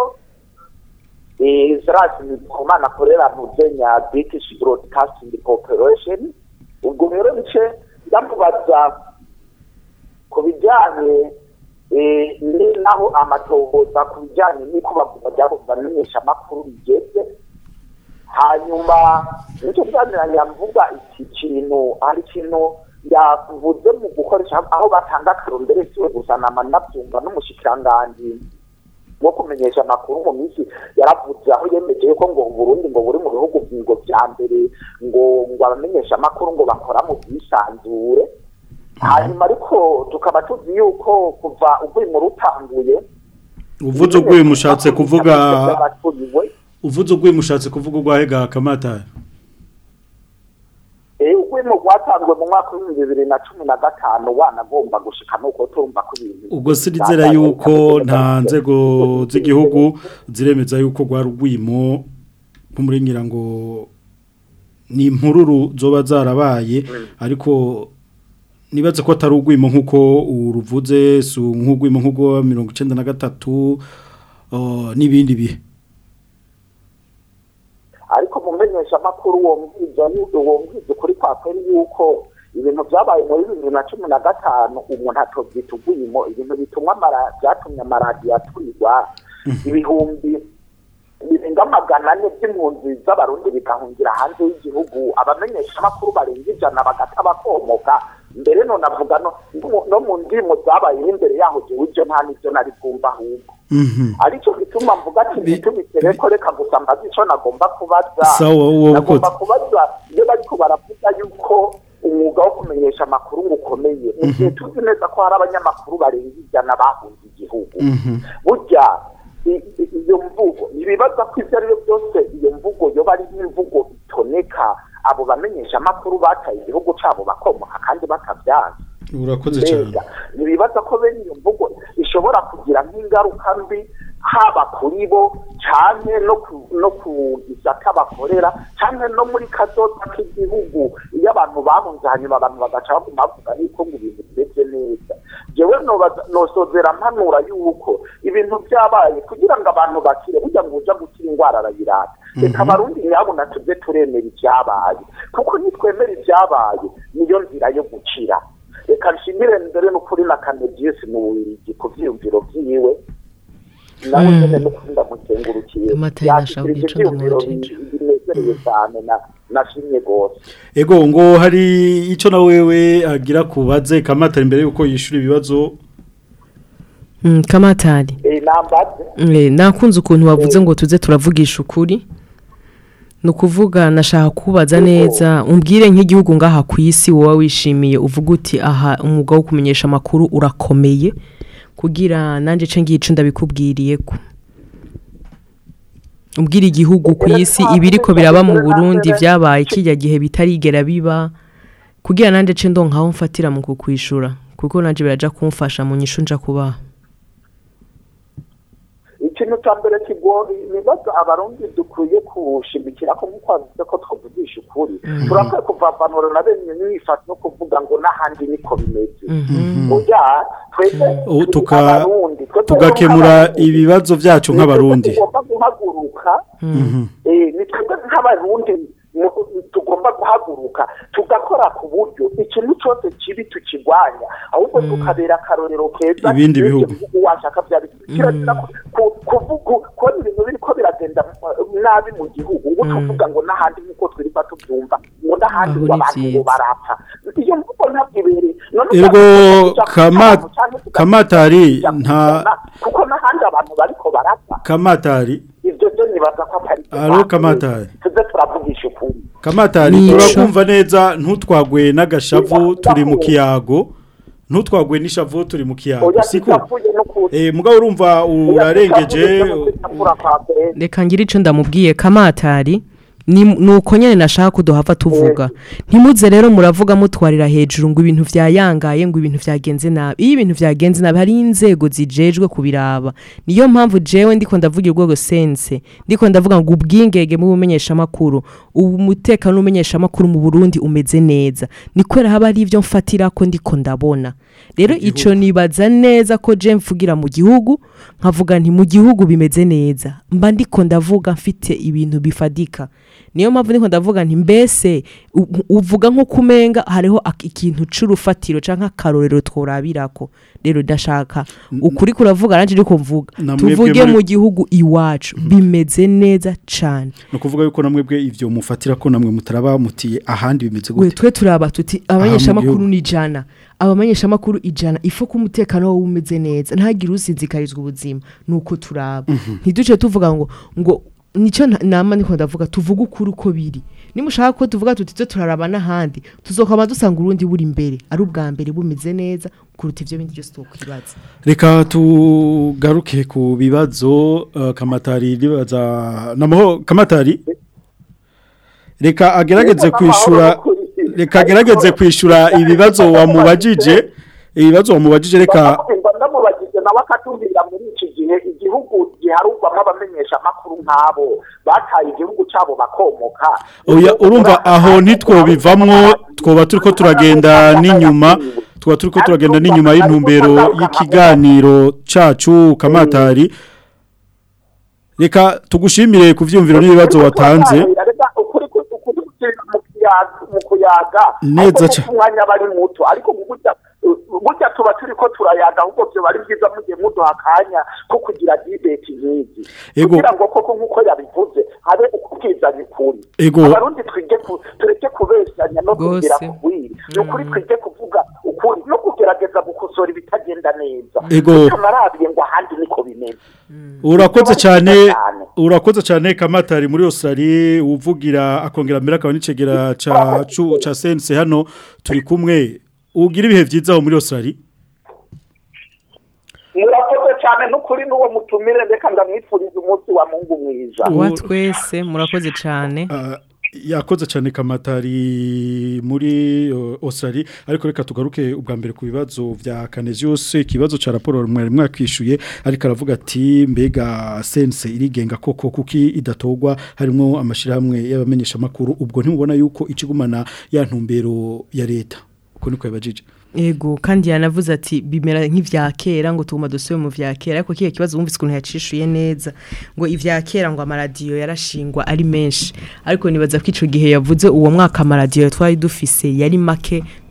Israel Ndikumana akorera mu Kenya British Broadcasting Corporation ubwo rero nice ndamubaza ku bijyanye eh, ni naho amatohoza ku bijyanye n'uko bagomba ryabo bamenyesha amakuru bigeze hanyuma nicyo byaniranye mvuga iki kintu ari kintu yavuze mu gukoresha aho batanga akarumbere siwe gusa nama nabyumva n'umushikiranganji wo kumenyesha amakuru mu minsi yaravuze aho yemeje ko ngo Burundi ngo buri mu bihugu ngo bya mbere ngo ngo abamenyesha amakuru ngo bakora mu bwisanzure hanyuma ariko tukaba tuzi yuko kuva uvuye mu rutanguye uvuze ugwe mushatse kuvuga by'abaturiwe uvuze ugwe mushatse kuvuga ugwahega kamatari eh ugwimo rwatanzwe mu mwaka w'ibihumbi bibiri na cumi na gatanu wanagomba gushika nuko turumva ko ibintu ubwo sirizera yuko nta nzego z'igihugu ziremeza yuko rwa rwimo nk'umuringira ngo ni impururu zoba zarabaye ariko nibaze ko atari ugwimo nk'uko uruvuze si nk'ugwimo nk'ubwo mirongo icyenda na gatatu uh, n'ibindi bihe ariko mu menyeshamakuru wumviza wumviza ukuri kwa kweri yuko ibintu byabaye muri bibiri na cumi na gatanu umuntu atobyita ugwimo ibintu bitumwa amara- byatumye amaradiyo aturirwa ibihumbi birenga magana ane by'impunzi z'abarundi bigahungira hanze y'igihugu abamenyeshamakuru barenga ijana bagata bakomoka mbere none avuga no no mu ndimo zabayeho imbere yaho gihe ibyo nta n'ibyo nari bwumva ahubwo aricyo gituma mvuga ati ntitubikere ko reka gusa mbaze icyo nagomba kubaza Sawa, wowe nagomba ukoze. kubaza iyo bariko baravuga yuko umwuga wo kumenyesha amakuru ngo ukomeye mu gihe tuzi neza ko hari abanyamakuru barenga ijana bahunze igihugu burya i- i- iyo mvugo ntibibaza ko ibyo ari byo byose iyo mvugo yoba ari nk'imvugo itoneka abo bamenyesha amakuru bataye igihugu cyabo bakomoka kandi batabyanze urakoze cyane mbega ntibibaza ko bene iyo mvugo ishobora kugira nk'ingaruka mbi haba kuri bo cyane no ku no ku gisata bakorera cyane no muri kazoza k'igihugu iyo abantu bahunze hanyuma abantu bagaca baguma bavuga yuko ngo ibintu bimeze neza jewe nobaza- nosozera mpanura yuko ibintu byabaye kugira ngo abantu bakire burya ngo uja gukira indwara arayirata reka abarundi nyabuna tuze turemera ibyabaye kuko nitwemera ibyabaye niyo nzira yo gukira reka nshimire mbere n'ukuri na kanegisi mu bubiligi ku byiyumviro byiwe nawe Mm. nyene n'ukuri ndamukengurukiye Amata yashikirije yanashaka guca ivyiyumviro ndamubacije. bi- binezereye cyane na- nashimye rwose ego ngo hari icyo na wewe agira kubaze kamatari imbere yuko yishura ibibazo Mm, kamatari Eh, nambaze Eh, nakunze ukuntu wavuze ngo tuze turavugisha ukuri ni ukuvuga nashaka kubaza neza umbwire nk'igihugu ngaha ku isi wowe wishimiye uvuga uti aha umwuga wo kumenyesha amakuru urakomeye kugira nanjye ce ngico ndabikubwiriye ko umbwire igihugu ku isi ibiriko biraba mu burundi byabaye kijya gihe bitarigera biba kugira nanjye ce ndonkaho mfatira mu kukwishura kuko nanjye biraja kumfasha mu nyishu nja kubaha ikintu cya mbere kigoye ibibazo abarundi dukwiye kushimikira ko nk'uko wavuze ko twavugisha ukuri turakwiye kuvavanura na bene mwifata no kuvuga ngo n'ahandi niko bimeze oya twese Oh, turi tuka- abarundi twese tugakemura nk'abarundi. ibibazo byacu nk'abarundi Ni twebwe tugomba guhaguruka eh, ni twebwe nk'abarundi mu- tugomba guhaguruka tugakora ku buryo ikintu cyose kibi tukirwanya ahubwo tukabera akarorero keza Ibindi n'ibyo bihugu. bihugu washaka byari kirazira ku- ku- kuvuga kubona ibintu biriko biragenda uh, nabi mu gihugu ngo tuvuga ngo n'ahandi nk'uko twirirwa tubyumva ngo n'ahandi Aho ngo ni abantu ngo vyiza. barapfa iyo mvugo ntabwo ibereye none Ergo ushaka kama- kuvuga cyangwa se kamatari ugakurikira nta- kuzana, kuko n'ahandi abantu bariko barapfa kamatari ibyo byo nibaza ko atari byo alo bazi. kamatari tuze turavugisha ukuri kamatari Nico. turakumva neza ntutwagwe n'agashavu turi mu kiyago ntutwagwe n'ishavu turi mu kiyago oya siko tutavuye no ku eh mugabo urumva urarengeje reka ngire icyo ndamubwiye kamatari ni ni uko nyine nashaka ko duhava tuvuga ntimuze rero muravuga mutwarira hejuru ngo ibintu byayangaye ngo ibintu byagenze nabi iyo ibintu byagenze nabi hari inzego zijejwe kubiraba niyo mpamvu jewe ndiko ndavuga urwego sense ndiko ndavuga ngo ubwingenge mu bumenyeshamakuru umutekano w'umenyeshamakuru mu burundi umeze neza ni kubera haba hari ibyo mfatira ko ndiko ndabona rero ico nibaza neza ko je mvugira mu gihugu nkavuga nti mu gihugu bimeze neza mba ndiko ndavuga mfite ibintu bifadika niyo mpamvu ndiko ndavuga nti mbese u- uvuga nko kumenga hariho ak- ikintu c'urufatiro canke akarorero tworabirako rero ndashaka ukuri kuravuga nanje ndiko mvuga Na mwebwe tuvuge muri- mu gihugu iwacu bimeze neza cane no kuvuga yuko namwe bwe ivyo mufatira ko namwe mutaraba mutiye ahandi bimeze we gute twe turaba tuti abamenyeshamakuru gihugu. ni ijana abamenyeshamakuru ijana ifu ko umutekano wawe umeze neza ntagire usinzikarizwa ubuzima nuko turaba ntiduce tuvuga ngo ngo nicyo nta- nama niko ndavuga tuvuge ukuri uko biri nimushaka ko tuvuga tuti twe turaraba n'ahandi tuzokama dusanga urundi buri imbere ari ubwa mbere bumeze neza kuruta ivyo bindi byose twokwibaza reka tugaruke ku bibazo uh, kamatari ribaza namaho kamatari reka agerageze kwishura reka agerageze kwishura ibibazo wamubajije ibibazo wamubajije reka mba ndamubagije nawe akatubwira muri iki gihe igihugu giharugwamo abamenyesha amakuru nk'abo bataye igihugu cyabo bakomoka oya urumva aho ntitwobivamwo twoba turiko turagenda n'inyuma twoba turiko turagenda n'inyuma y'intumbero y'ikiganiro cacu kamatari reka tugushimire ku vyumviro n'ibibazo watanze Reka ukuri ku- ukuri gushyira mu kiyaga- mu kuyaga Neza ariko ca- kuko umwanya aba ari muto ariko burya burya tuba turi ko turayaga ahubwo byo bari byiza mugiye muduha akanya ko kugira dibeti nk'izi Ego. kugira ngo koko nk'uko yabivuze habe ukubwizanya ukuri Ego. abarundi twige ku- tureke kubesanya no Rwose. kugira kugwira ni ukuri twige kuvuga ukuri no kugerageza gukosora ibitagenda neza Ego. tunarabiye ngo ahandi niko bimeze urakoze cyane cyane. urakoze cyane kamatari muri Australia uvugira akongera mbere akaba n'icegera ca cu- ca sense hano turi kumwe ugira ibihe vyiza aho muri Australia murakoze cyane n'ukuri n'uwo mutumire reka ndamwifuriza umunsi wa mungu mwiza wa twese murakoze cyane Ah, yakoze cyane kamatari muri uh, Australia ariko reka tugaruke ubwa mbere ku bibazo vya Canesius ikibazo ca raporo mwari mwakishuye ariko aravuga ati mbega sense irigenga koko kuki idatogwa harimo amashirahamwe y'abamenyesha makuru ubwo ntimubona yuko ikigumana ya ntumbero ya leta uko niko yabajije Ego kandi yanavuze ati bimera nk'ivya kera ngo tuguma dusubire mu vya kera ariko kiye kibazo wumvise ukuntu yacishuye neza ngo ivya kera ngo amaradiyo yarashingwa ari menshi ariko nibaza ko ico gihe yavuze uwo mwaka amaradiyo twari dufise yari make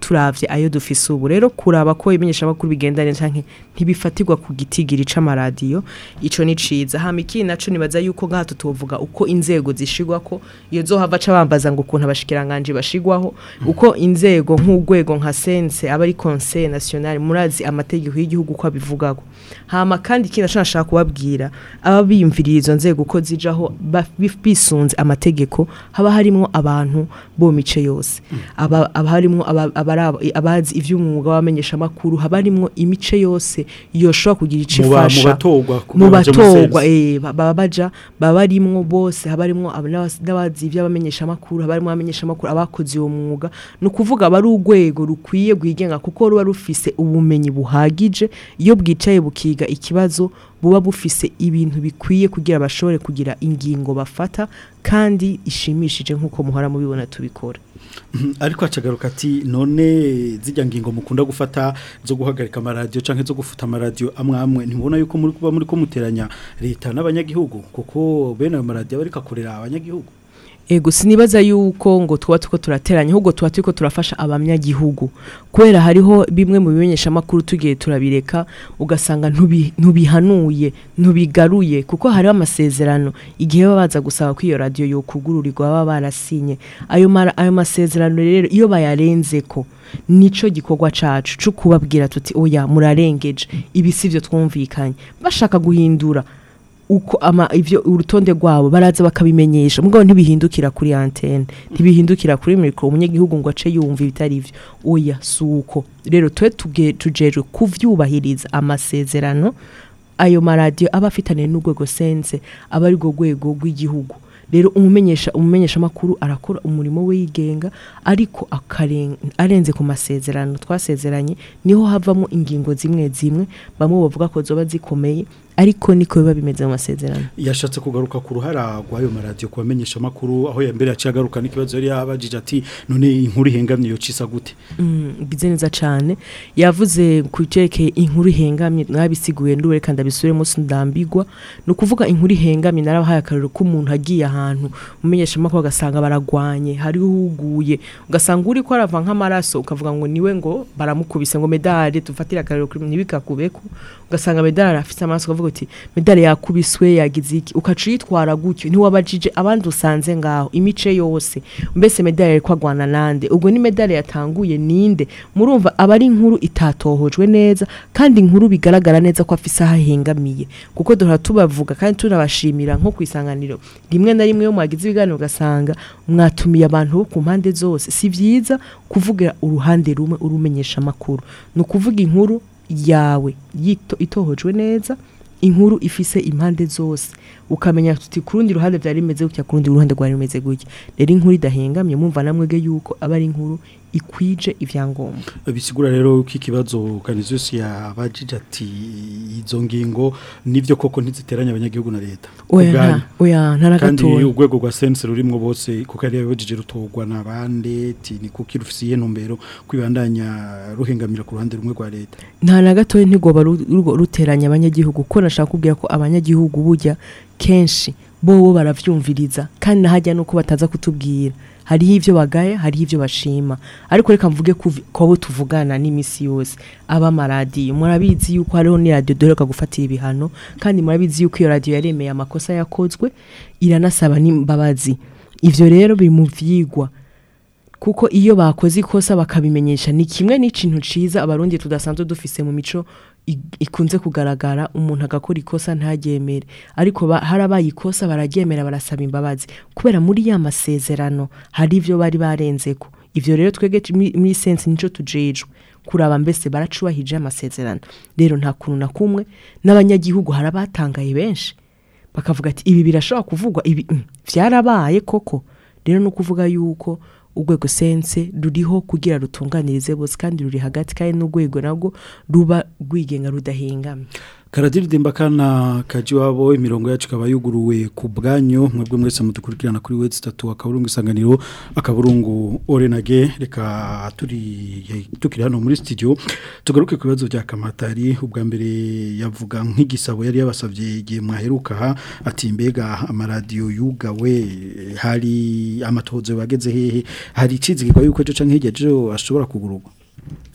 turavye ayo dufise ubu rero kuraba ko imenyesha makuru bigenda neza canke ntibifatirwa ku gitigiri c'amaradiyo ico ni ciza hama ikindi naco nibaza yuko ngaha tutovuga uko inzego zishigwako iyo zohava ca bambaza ngo ukuntu abashikiranganje bashigwaho uko inzego nk'urwego nka sense aba ari conseil national murazi amategeko y'igihugu ko abivugako hama kandi ikindi naco nashaka kubabwira aba biyumviriye izo nzego uko zijaho ba- bi- bisunze amategeko haba harimwo abantu bo mice yose aba aba harimwo aba- abari- abazi ivy'umwuga w'abamenyesha makuru haba harimwo imice yose yoshobora kugira ico Mu ba- mu ifasha batorwa, kugira mu baje mu batorwa sense. eh, ba- baba baja baba barimwo bose haba harimwo aba- n'abas- n'abazi ivy'abamenyesha makuru haba harimwo abamenyesha makuru abakoze uwo mwuga ni ukuvuga aba ari urwego rukwiye rwigenga kuko ruba rufise ubumenyi buhagije iyo bwicaye bukiga ikibazo buba bufise ibintu bikwiye kugira bashobore kugira ingingo bafata kandi ishimishije nk'uko muhora mubibona tubikora Mhm, ariko acagaruka ati none zijya ngingo mukunda gufata zo guhagarika amaradiyo canke zo gufuta amaradiyo amwe amwe ntibona yuko muri kuba muri ko muteranya leta n'abanyagihugu kuko bene ayo maradiyo aba ariko akorera abanyagihugu Ego sinibaza yuko ngo tuba tuko turateranya ahubwo tuba turiko turafasha abanyagihugu kubera hariho bimwe mu bimenyesha makuru tugiye turabireka ugasanga ntubi- ntubihanuye ntubigaruye kuko hariho amasezerano igihe baba baza gusaba ko iyo radio yo kugururirwa baba barasinye ayo mara, ayo masezerano rero iyo bayarenzeko nico gikorwa cacu cyo kubabwira tuti oya murarengeje ibi sivyo twumvikanye bashaka guhindura uko ama ivyo urutonde rwabo baraza bakabimenyesha mugabo ntibihindukira kuri antenne ntibihindukira kuri micro umunyagihugu ngo ace yumva ibitari ivyo oya suko rero twe tuge- tujeje kuvyubahiriza amasezerano ayo maradiyo aba afitaniye n'urwego sense aba ari rwo rwego rw'igihugu rero umumenyesha umumenyesha makuru arakora umurimo we yigenga ariko akaren- arenze ku masezerano twasezeranye niho havamo ingingo zimwe zimwe bamwe bavuga ko zoba zikomeye ariko niko biba bimeze mu masezerano yashatse kugaruka ku ruhara rw'ayo maradiyo kubamenyesha amakuru aho ya mbere yaciye agaruka n'ikibazo yari yabajije ati none inkuru ihengamye yo cisa gute Mm, bize neza cyane yavuze ku cerekeye inkuru ihengamye mwabisiguye ndure kandi abisubiremo sindambigwa ni ukuvuga inkuru ihengamye narabahaye akarero k'umuntu agiye ahantu umenyesha amakuru agasanga baragwanye hariho uhuguye ugasanga uri ko arava nk'amaraso ukavuga ngo niwe ngo baramukubise ngo medali tufatire akarero kuri ntibikakubeko ugasanga medali afite amaraso ukavuga uti medali yakubiswe yagize iki ukaca uyitwara gutyo ntiwabajije abandi usanze ngaho imice yose mbese medali yari kwagwana nande ubwo ni medali yatanguye ninde murumva aba ari inkuru itatohojwe neza kandi inkuru bigaragara neza ko afise aho ahengamiye kuko duhora tubavuga kandi tunabashimira nko ku isanganiro rimwe na rimwe iyo mwagize ibiganiro ugasanga mwatumiye abantu bo ku mpande zose si byiza kuvugira uruhande rumwe urumenyesha amakuru ni ukuvuga inkuru yawe yito- itohojwe neza inkuru ifise impande zose ukamenya tuti ku rundi ruhande byari bimeze gutya ku rundi ruhande rwari rumeze gutya rero inkuru idahengamye mumva namwege yuko aba ari inkuru ikwije ivyangombwa bisigura rero ko ikibazo kanizose yabajije ati izo ngingo nivyo koko ntiziteranya abanyagihugu na leta oya Ubwanyu. nta oya nta na kandi gatoya urwego rwa sense rurimwo bose kuko yari yabajije rutorwa nabande ti ni kuki rufisiye ntumbero kwibandanya ruhengamira ku ruhande rumwe rwa leta nta na gatoya ntigoba ru- rugo- ruteranya abanyagihugu kuko nashaka kubwira ko abanyagihugu burya kenshi bo baravyumviriza kandi nahajya nuko bataza kutubwira hariho ivyo bagaya hariho ivyo bashima ariko reka mvuge kuvi- ko abo tuvugana n'imisi yose aba amaradiyo murabizi yuko hariho ni radiyo duheruka gufatira ibihano kandi murabizi yuko iyo radiyo yaremeye amakosa yakozwe iranasaba n'imbabazi ivyo rero biri mu vyigwa kuko iyo bakoze ikosa bakabimenyesha ni kimwe n'ikintu ciza abarundi tudasanzwe dufise mu mico i- ikunze kugaragara umuntu agakora ikosa ntaryemere ariko ba- harabaye ikosa bararyemera barasaba imbabazi kubera muri ya masezerano hari ivyo bari barenzeko ivyo rero twege tu- muri muri sense nico tujejwe kuraba mbese baracubahije amasezerano rero nta kuntu na kumwe n'abanyagihugu harabatangaye benshi bakavuga ati ibi birashobora kuvugwa ibi mm, vyarabaye koko rero no kuvuga yuko urwego sense ruriho kugira rutunganirize bose kandi ruri hagati kandi n'urwego nabwo ruba rwigenga rudahengamye karadiridimba kana kaji wabo imirongo yacu ikaba yuguruwe ku bwanyu mwebwe mwese mudukurikirana kuri wezi tatu akaburungu isanganiro akaburungu orenage reka turi tukiri hano muri studio tugaruke ku bibazo bya kamatari ubwa mbere yavuga nk'igisabo yari yabasabye igihe mwaheruka aha ati mbega amaradiyo yugawe hari amatohozo bageze hehe hari icizigirwa yuko ejo canke hirya ejo ashobora kugururwa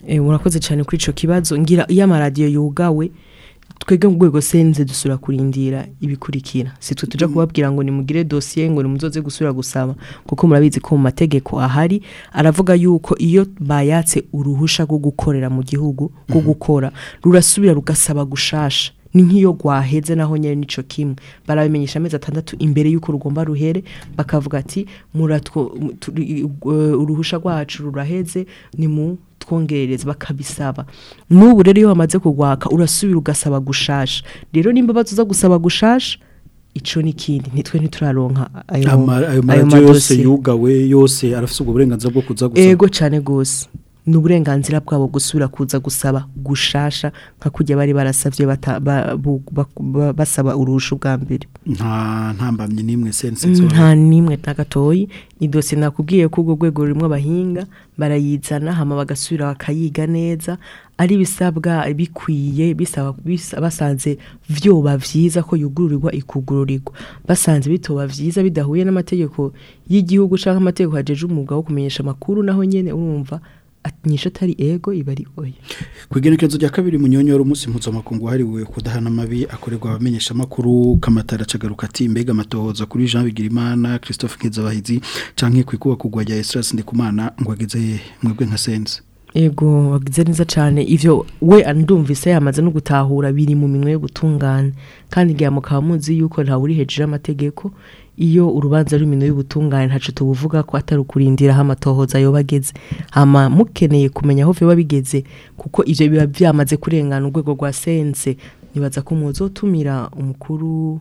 Eh, murakoze cyane kuri ico kibazo ngira iyo amaradiyo yugawe twebwe mu rwego senze dusura kurindira ibikurikira si twe tuja kubabwira ngo nimugire dosiye ngo nimuzoze gusura gusaba kuko murabizi ko mu mategeko ahari aravuga yuko iyo bayatse uruhusha rwo gukorera mu gihugu rwo gukora rurasubira rugasaba gushasha ni nk'iyo rwaheze naho nyine nico kimwe barabimenyesha amezi atandatu imbere y'uko rugomba ruhere bakavuga ati muratwo mu- turi- uh, uruhusha rwacu ruraheze ni mu twongerereza bakabisaba n'ubu rero iyo wamaze kugwaka urasubira ugasaba gushasha rero nimba bazuza gusaba gushasha ico n'ikindi nitwe ntituraronka ayo Ama- ayo ayo maradiyo yose madosiye. yugawe yose arafite ubwo burenganzira bwo kuza gusaba ego cyane gose ni uburenganzira bwabo gusubira kuza gusaba gushasha nka kujya bari barasavye bata- ba- bu- ba- ba- basaba uruhusha bwa mbere nta ntambamye n'imwe sense nta nimwe na gatoyi ni dosiye nakubwiye ko urwo rwego rurimo abahinga barayizana hama bagasubira bakayiga neza ari bisabwa bikwiye bisaba bisa- basanze vyoba vyiza ko yugururirwa ikugururirwa basanze bitoba vyiza bidahuye n'amategeko y'igihugu canke amategeko hajeje umwuga wo kumenyesha amakuru naho nyene urumva nyisho atari ego iba ari oya Kwigenekezo rya kabiri munyonyoro umunsi mpuzamakungu wahariwe kudahana amabi akorerwa abamenyesha makuru kamatara cagaruka ati mbega amatohoza kuri Jean Bigirimana Christophe Nkezabahizi canke kwikuba kugwa rya Esdras Ndikumana ngo ageze mwebwe nka sense Ego wagize neza cyane ivyo we andumvise yamaze no gutahura biri mu minwe yo gutungana kandi igihe mukaba muzi yuko nta uri hejuru y'amategeko iyo urubanza ruri minwe y'ubutungane ntaco tubuvuga ko atari ukurindira aho amatohoza yoba ageze hama mukeneye kumenya aho vyoba bigeze kuko ivyo biba vyamaze kurengana urwego rwa sense nibaza ko muzotumira umukuru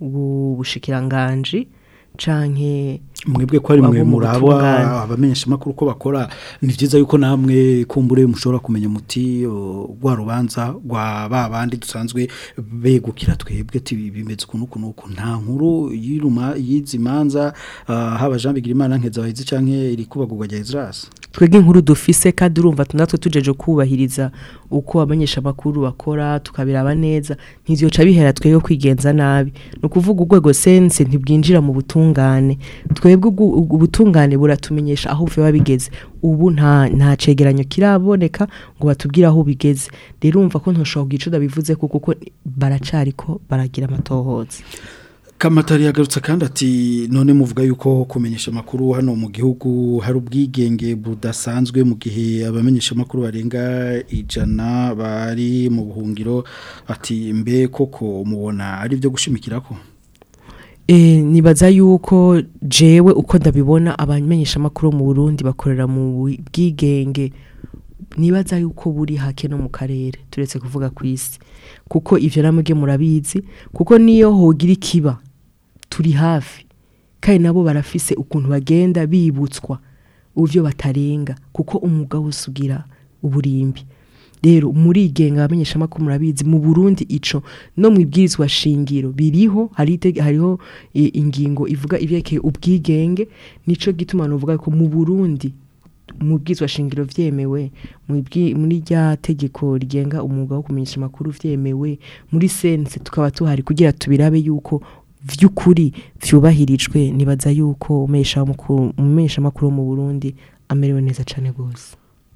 w'ubushikiranganji canke mwebwe ko ari mwe abo mu muraba butungane. abamenyesha makuru ko bakora ni vyiza yuko namwe kumbure mushobora kumenya muti o, rwa rubanza rwa babandi dusanzwe begukira twebwe ati bimeze ukuntu ukuntu uku nta nkuru yiruma yizi manza ah, haba Jean Bigirimana Nkezabahizi canke iri kubagurwa rya Esdras twebwe inkuru dufise kandi urumva natwe tujeje kubahiriza uko abamenyesha amakuru bakora tukabiraba neza ntizyoca bihera twebwe kwigenza nabi ni ukuvuga urwego sense ntibwinjira mu butungane twebwe ubwo- ubwo ubutungane buratumenyesha aho biba bigeze ubu nta nta cegeranyo kiraboneka ngo batubwire aho bigeze rero urumva ko ntushobora kugira ico bivuze ko kuko baracariko baragira amatohoza Kamatari yagarutse kandi ati none muvuga yuko kumenyesha makuru hano mu gihugu hari ubwigenge budasanzwe mu gihe abamenyesha makuru barenga ijana bari mu buhungiro ati mbe koko mubona ari byo gushimikirako E, nibaza yuko jewe uko ndabibona abamenyesha amakuru mu Burundi bakorera mu bwigenge nibaza yuko buri hake no mu karere turetse kuvuga ku isi kuko ivyo namwe murabizi kuko niyo hogira ikiba turi hafi kandi nabo barafise ukuntu bagenda bibutswa uvyo batarenga kuko umwuga wose ugira uburimbi rero murigenga abamenyesha amakuru murabizi mu Burundi ico no mu ibwirizwa shingiro biriho hari itege- hariho e, ingingo ivuga ivyekeye ubwigenge nico gituma novuga ko mu Burundi mu bwizwa shingiro vyemewe mu ibwi- muri rya tegeko rigenga umwuga wo kumenyesha amakuru vyemewe muri sense tukaba tuhari kugira tubirabe yuko vy'ukuri vyubahirijwe nibaza yuko umesha amakuru umesha amakuru wo mu Burundi amerewe neza cane gose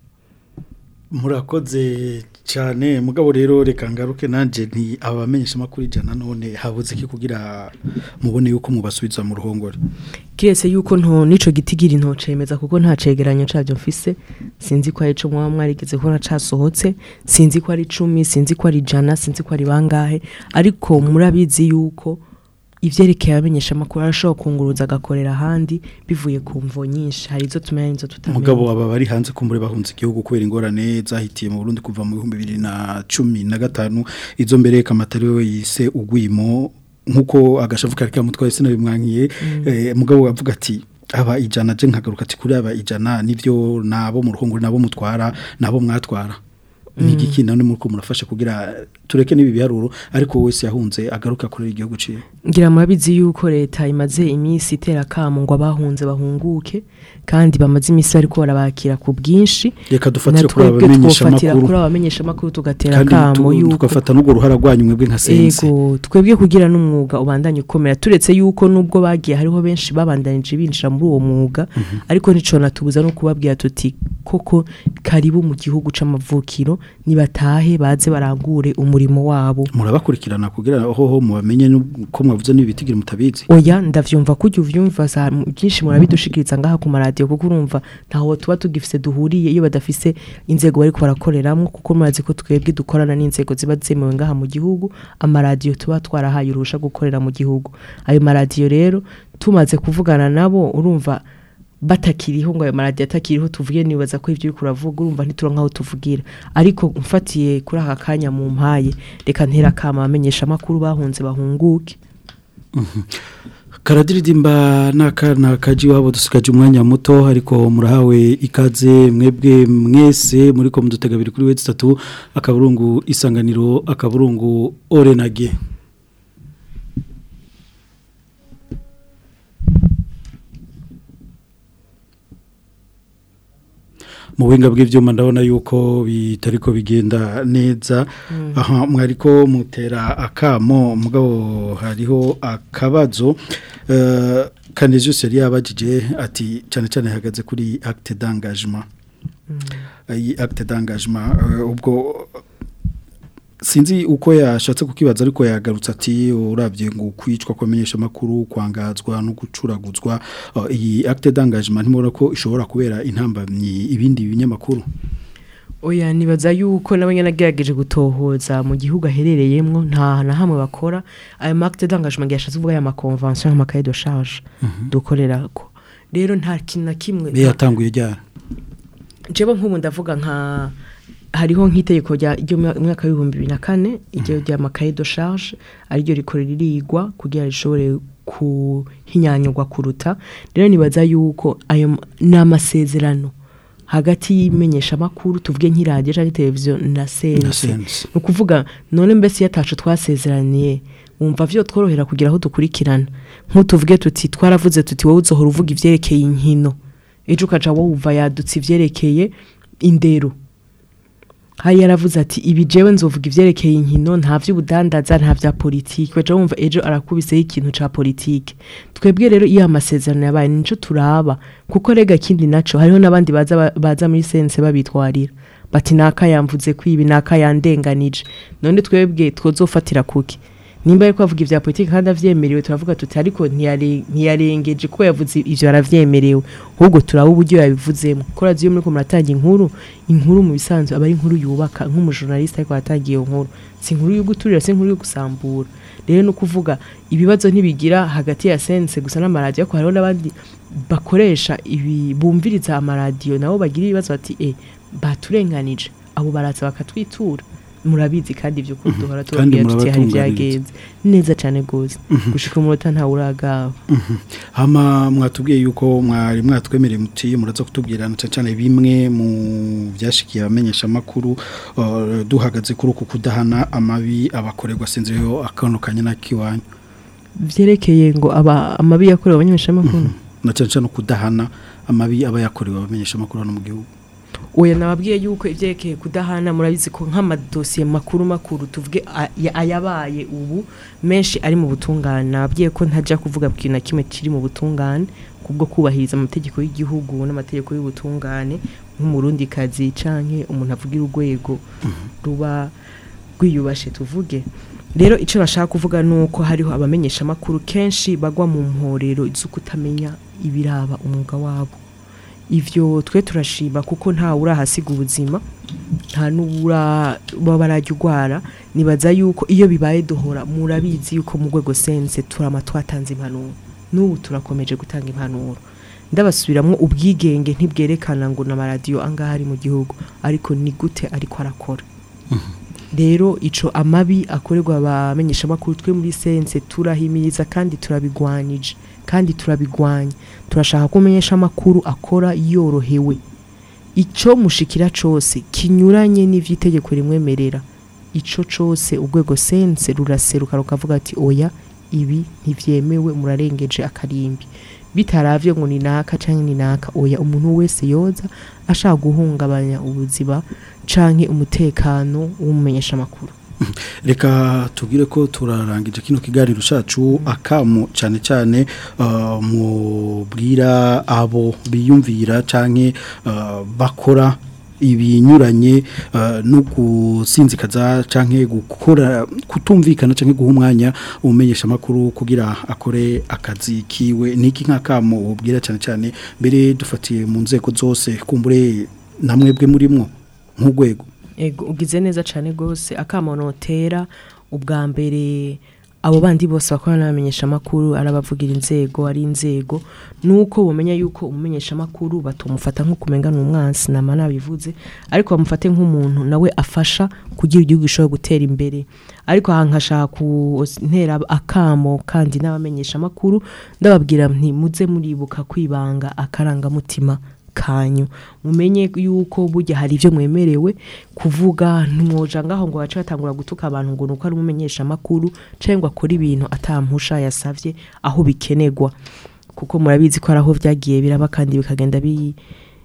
murakoze cyane mugabo rero reka ngaruke nanje nti abamenyesha makuru ijana none habuze ki kugira mubone yuko mubasubiza mu ruhongore kiretse yuko nto nico gitigiri ntocemeza kuko nta cegeranyo cavyo mfise sinzi ko ari co mwaba mwarigeze kubona casohotse sinzi ko ari icumi sinzi ko ari ijana sinzi ko ari bangahe ariko murabizi yuko ivyerekeye abamenyesha amakuru arashobora kunguruza agakorera ahandi bivuye ku mvo nyinshi hari izo tumenya n'izo tutamenya mugabo aba bari hanze kumbure bahunze igihugu kubera ingorane zahitiye mu Burundi kuva mu 2015 izo mbere kamatari we yise ugwimo nkuko agashavu kari kamutwaye sinabimwankiye eh, mugabo avuga ati aba ijana je nkagaruka ati kuri aba ijana nivyo nabo mu ruhongore nabo mutwara nabo mwatwara ni igiki none muriko murafasha kugira tureke n'ibi biharuro ariko wese yahunze agaruka kuri igihugu ciwe ngira murabizi yuko leta imaze iminsi itera kamo ngo abahunze bahunguke kandi bamaze iminsi bariko barabakira ku bwinshi reka dufatire Na kuri twebwe abamenyesha twofatira makuru kuri abamenyesha makuru tugatera kandi kamo tu- yuko tugafata n'urwo ruhara rwanyu mwebwe nka sense Ego twebwe kugira n'umwuga ubandanye ukomera turetse yuko nubwo bagiye hariho benshi babandanije binjira muri uwo mwuga ariko nico natubuza no kubabwira tuti koko karibu mu gihugu c'amavukiro nibatahe baze barangure umurimo wabo murabakurikirana kugira hoho mubamenye ko mwavuze n'ibitigire mutabizi oya ndavyumva kujya uvyumva za byinshi murabidushikiriza ngaha ku maradiyo kuko urumva ntaho tuba tugifise duhuriye iyo badafise inzego bariko barakoreramwo kuko murazi ko twebwe dukorana n'inzego ziba zemewe ngaha mu gihugu amaradiyo tuba twarahaye urusha gukorera mu gihugu ayo maradiyo rero tumaze kuvugana nabo urumva batakiriho ngo ayo maradiyo atakiriho tuvuge nibaza ko ibyo uri kuravuga urumva ntituronka aho tuvugira ariko mfatiye kuri aka kanya mu mpaye reka ntera kama amenyesha amakuru bahunze bahunguke karadiridimba n'akana kaji wabo dusigaje umwanya muto ariko murahawe ikaze mwebwe mwese muri ko mudutega biri kuri wezi tatu akaburungu isanganiro akaburungu orenage mu buhinga bw'ibyuma ndabona yuko bitariko bigenda neza aha mwariko mutera akamo mugabo hariho akabazo eh, Canisius yari yabajije ati cyane cyane hagaze kuri acte d'engagement iyi acte d'engagement eh, ubwo sinzi uko yashatse kukibaza ariko yagarutse ati urabye ngo kwicwa kwamenyesha makuru kwangazwa no gucuraguzwa uh, iyi acte d'engagement ntimubona ko ishobora kubera intambamyi ibindi binyamakuru Oya nibaza yuko nabo nagerageje gutohoza mu gihugu aherereyemwo nta na hamwe bakora ayo marque d'engagement yashatse kuvuga ya ma convention ama cahier de charge dukorera ko rero nta kintu na kimwe be yatanguye ryara jewe nk'ubu ndavuga nka hariho nk'itegeko rya ryo mu mwaka w'ibihumbi bibiri na kane iryo rya makaye de charge ariryo rikorera irigwa kugira rishobore kuhinyanyurwa kuruta rero nibaza yuko ayo m- ni amasezerano hagati y'imenyesha makuru tuvuge nk'iradiyo cyangwa televiziyo na sense sense. ni ukuvuga none mbese iyo atacu twasezeraniye wumva vyo tworohera kugira aho dukurikirana nk'utuvuge tuti twaravuze tuti wowe uzohora uvuga ivyerekeye inkino ejo ukaja wumva yadutse ivyerekeye indero hari yaravuze ati ibi jewe nzovuga ivyerekeye inkino nta vy'ubudandaza nta vya politiki waja wumva ejo arakubiseho ikintu ca politiki twebwe rero iyo amasezerano yabaye nico turaba kuko rega kindi naco hariho n'abandi baza ba- baza muri sense babitwarira bati naka yamvuze kwibi naka yandenganije none twebwe twozofatira kuki nimba ariko avuga ivya politiki kandi avyemerewe turavuga tuti ariko ntiyare- ntiyarengeje kuko yavuze ivyo aravyemerewe ahubwo turaba uburyo yabivuzemo ko raziyo muri ko muratanga inkuru inkuru mu bisanzwe aba ari inkuru yubaka nk'umujournaliste ariko aratanga iyo nkuru si inkuru yo guturira si inkuru yo gusambura rero no kuvuga ibibazo ntibigira hagati ya sense gusa n'amaradiyo ariko hariho n'abandi bakoresha ibi bumviriza amaradiyo nabo bagira ibibazo bati eh baturenganije abo baraza bakatwitura murabizi kandi ibyo ko duhora Kandi tubabwira tuti hari murabatunganiriza. byagenze neza cyane gose gushika umunota ntawe uragaba hama mwatubwiye yuko mwari mwatwemereye muti muraza kutubwira na cyane bimwe mu byashikiye abamenyesha makuru uh, duhagaze kuri uku kudahana amabi abakorerwa sinziyo akanukanye na kiwanyu vyerekeye ngo aba amabi yakorewe abanyameshamakuru na cyane cyane kudahana amabi aba yakorewe abamenyesha makuru hano mu gihugu oya nababwiye yuko ivyerekeye kudahana murabizi ko nk'amadosiye makuru makuru tuvuge a- ya- ayabaye ubu menshi ari mu butungane nababwiye ko ntajya kuvuga ku kintu na kimwe kiri mu butungane kubwo kubahiriza amategeko y'igihugu n'amategeko y'ubutungane nk'umurundi kazi canke umuntu avugira urwego ruba rwiyubashe tuvuge rero icyo bashaka kuvuga ni uko hariho abamenyesha amakuru kenshi bagwa mu mporero zo kutamenya ibiraba umwuga wabo ivyo twe turashima kuko nta urahasiga ubuzima nta n'ubura baba barajya urwara nibaza yuko iyo bibaye duhora murabizi yuko mu rwego sense turama twatanze impanuro n'ubu turakomeje gutanga impanuro ndabasubiramwo ubwigenge ntibwerekana ngo n'amaradiyo angaha ari mu gihugu ariko ni gute ariko arakora rero ico amabi akorerwa abamenyesha makuru twe muri sense turahimiriza kandi turabigwanije kandi turabigwanya turashaka ko umenyesha amakuru akora yorohewe ico mushikira cose kinyuranye n'ivy'itegeko rimwemerera ico cose urwego sense ruraseruka rukavuga ati oya ibi ntivyemewe murarengeje akarimbi bitaravye ngo ni naka canke ni naka oya umuntu wese yoza ashaka guhungabanya ubuzima canke umutekano w'umumenyesha makuru reka tubwire ko turarangije kino kiganiro cacu akamo cyane cyane uh, mubwira abo biyumvira canke uh, bakora ibinyuranye uh, no gusinzikaza canke gukora kutumvikana canke guha umwanya umumenyesha makuru kugira akore akazi kiwe niki nk'akamo ubwira cyane cyane mbere dufatiye mu nzego zose kumbure namwebwe murimwo nk'urwego Ego ugize neza cyane gose akamonotera ubwa mbere abo bandi bose bakorana n'abamenyesha makuru arabavugira inzego ari inzego nuko bumenya yuko umumenyesha makuru batumufata nko kumenga n'umwansi nama nabivuze ariko bamufate nk'umuntu nawe afasha kugira igihugu gishobora gutera imbere ariko aha nkashaka kuntera akamo kandi n'abamenyesha makuru ndababwira nti muze muribuka kwibanga akarangamutima kanyu mumenye yuko burya hari ibyo mwemerewe kuvuga ntimwoja ngaho ngo bace batangura gutuka abantu ngo nuko ari umumenyesha makuru cyangwa akora ibintu atampusha yasavye aho bikenerwa kuko murabizi ko araho vyagiye biraba kandi bikagenda bi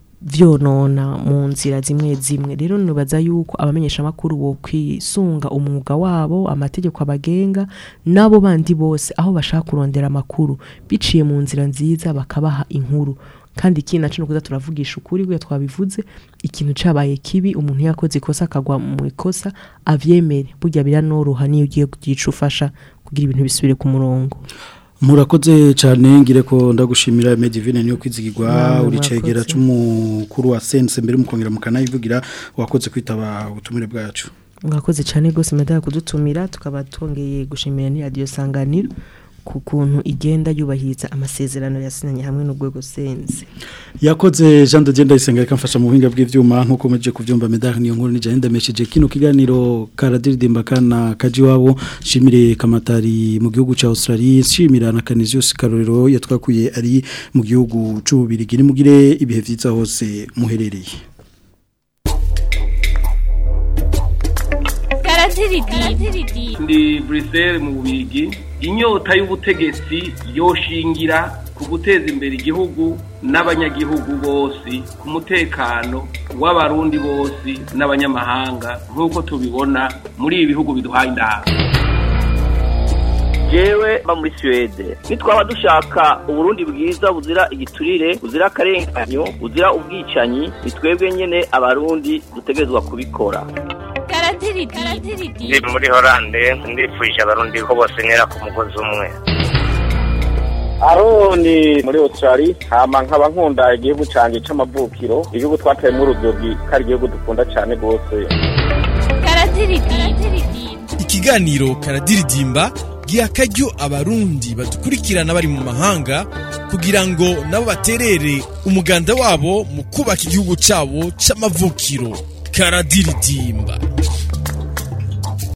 vyonona mu nzira zimwe zimwe rero nibaza yuko abamenyesha makuru bo kwisunga umwuga wabo amategeko abagenga nabo bandi bose aho bashaka kurondera amakuru biciye mu nzira nziza bakabaha inkuru kandi ikindi naco nukuza turavugisha ukuri gwe twabivuze ikintu cabaye kibi umuntu yakoze ikosa akagwa mu ikosa avyemere burya biranoroha niyo ugiye kugica ufasha kugira ibintu bisubire ku murongo murakoze cyane ngire ko ndagushimira Medivine niyo kwizigirwa Namwe uri cegera murakoze. c'umukuru wa sense mbere mukongera mukanayivugira wakoze kwitaba ubutumire bwacu mwakoze cyane rwose medaya kudutumira tukaba twongeye gushimira ni radiyo sanganiro ku kuntu igenda yubahiriza amasezerano yasinanye hamwe n'urwego sense yakoze Jean de Dieu ndayisenga reka mfasha mu buhinga bw'ivyuma nkuko meje kuvyumva medal niyo nkuru nije ndamesheje kino kiganiro karadiridimba kana kaji wabo shimire kamatari mu gihugu ca Australia shimira na Canisius Karorero yatwakuye ari mu gihugu c'ububirigi ni mugire ibihe vyiza hose muherereye ndi Bruxelles mu bubigi inyota y'ubutegetsi yoshingira ku guteza imbere igihugu n'abanyagihugu bose ku mutekano w'abarundi bose n'abanyamahanga nk'uko tubibona muri ibi bihugu biduhaye indahabwo jewe mba muri Suwede nitwaba dushaka uburundi bwiza buzira igiturire buzira akarenganyo buzira ubwicanyi ni twebwe nyene abarundi dutegerezwa kubikora ndi muri horande ndifuje abarundi ko bose ntera ku mugozi umwe aroni muri Australia hama nkaba nkunda igihugu canje c'amavukiro igihugu twateyemo urudogi kari igihugu dukunda cane gose ikiganiro karadiridimba giha akaryo abarundi badukurikirana bari mu mahanga kugira ngo nabo baterere umuganda wabo mu kubaka igihugu cyabo c'amavukiro karadiridimba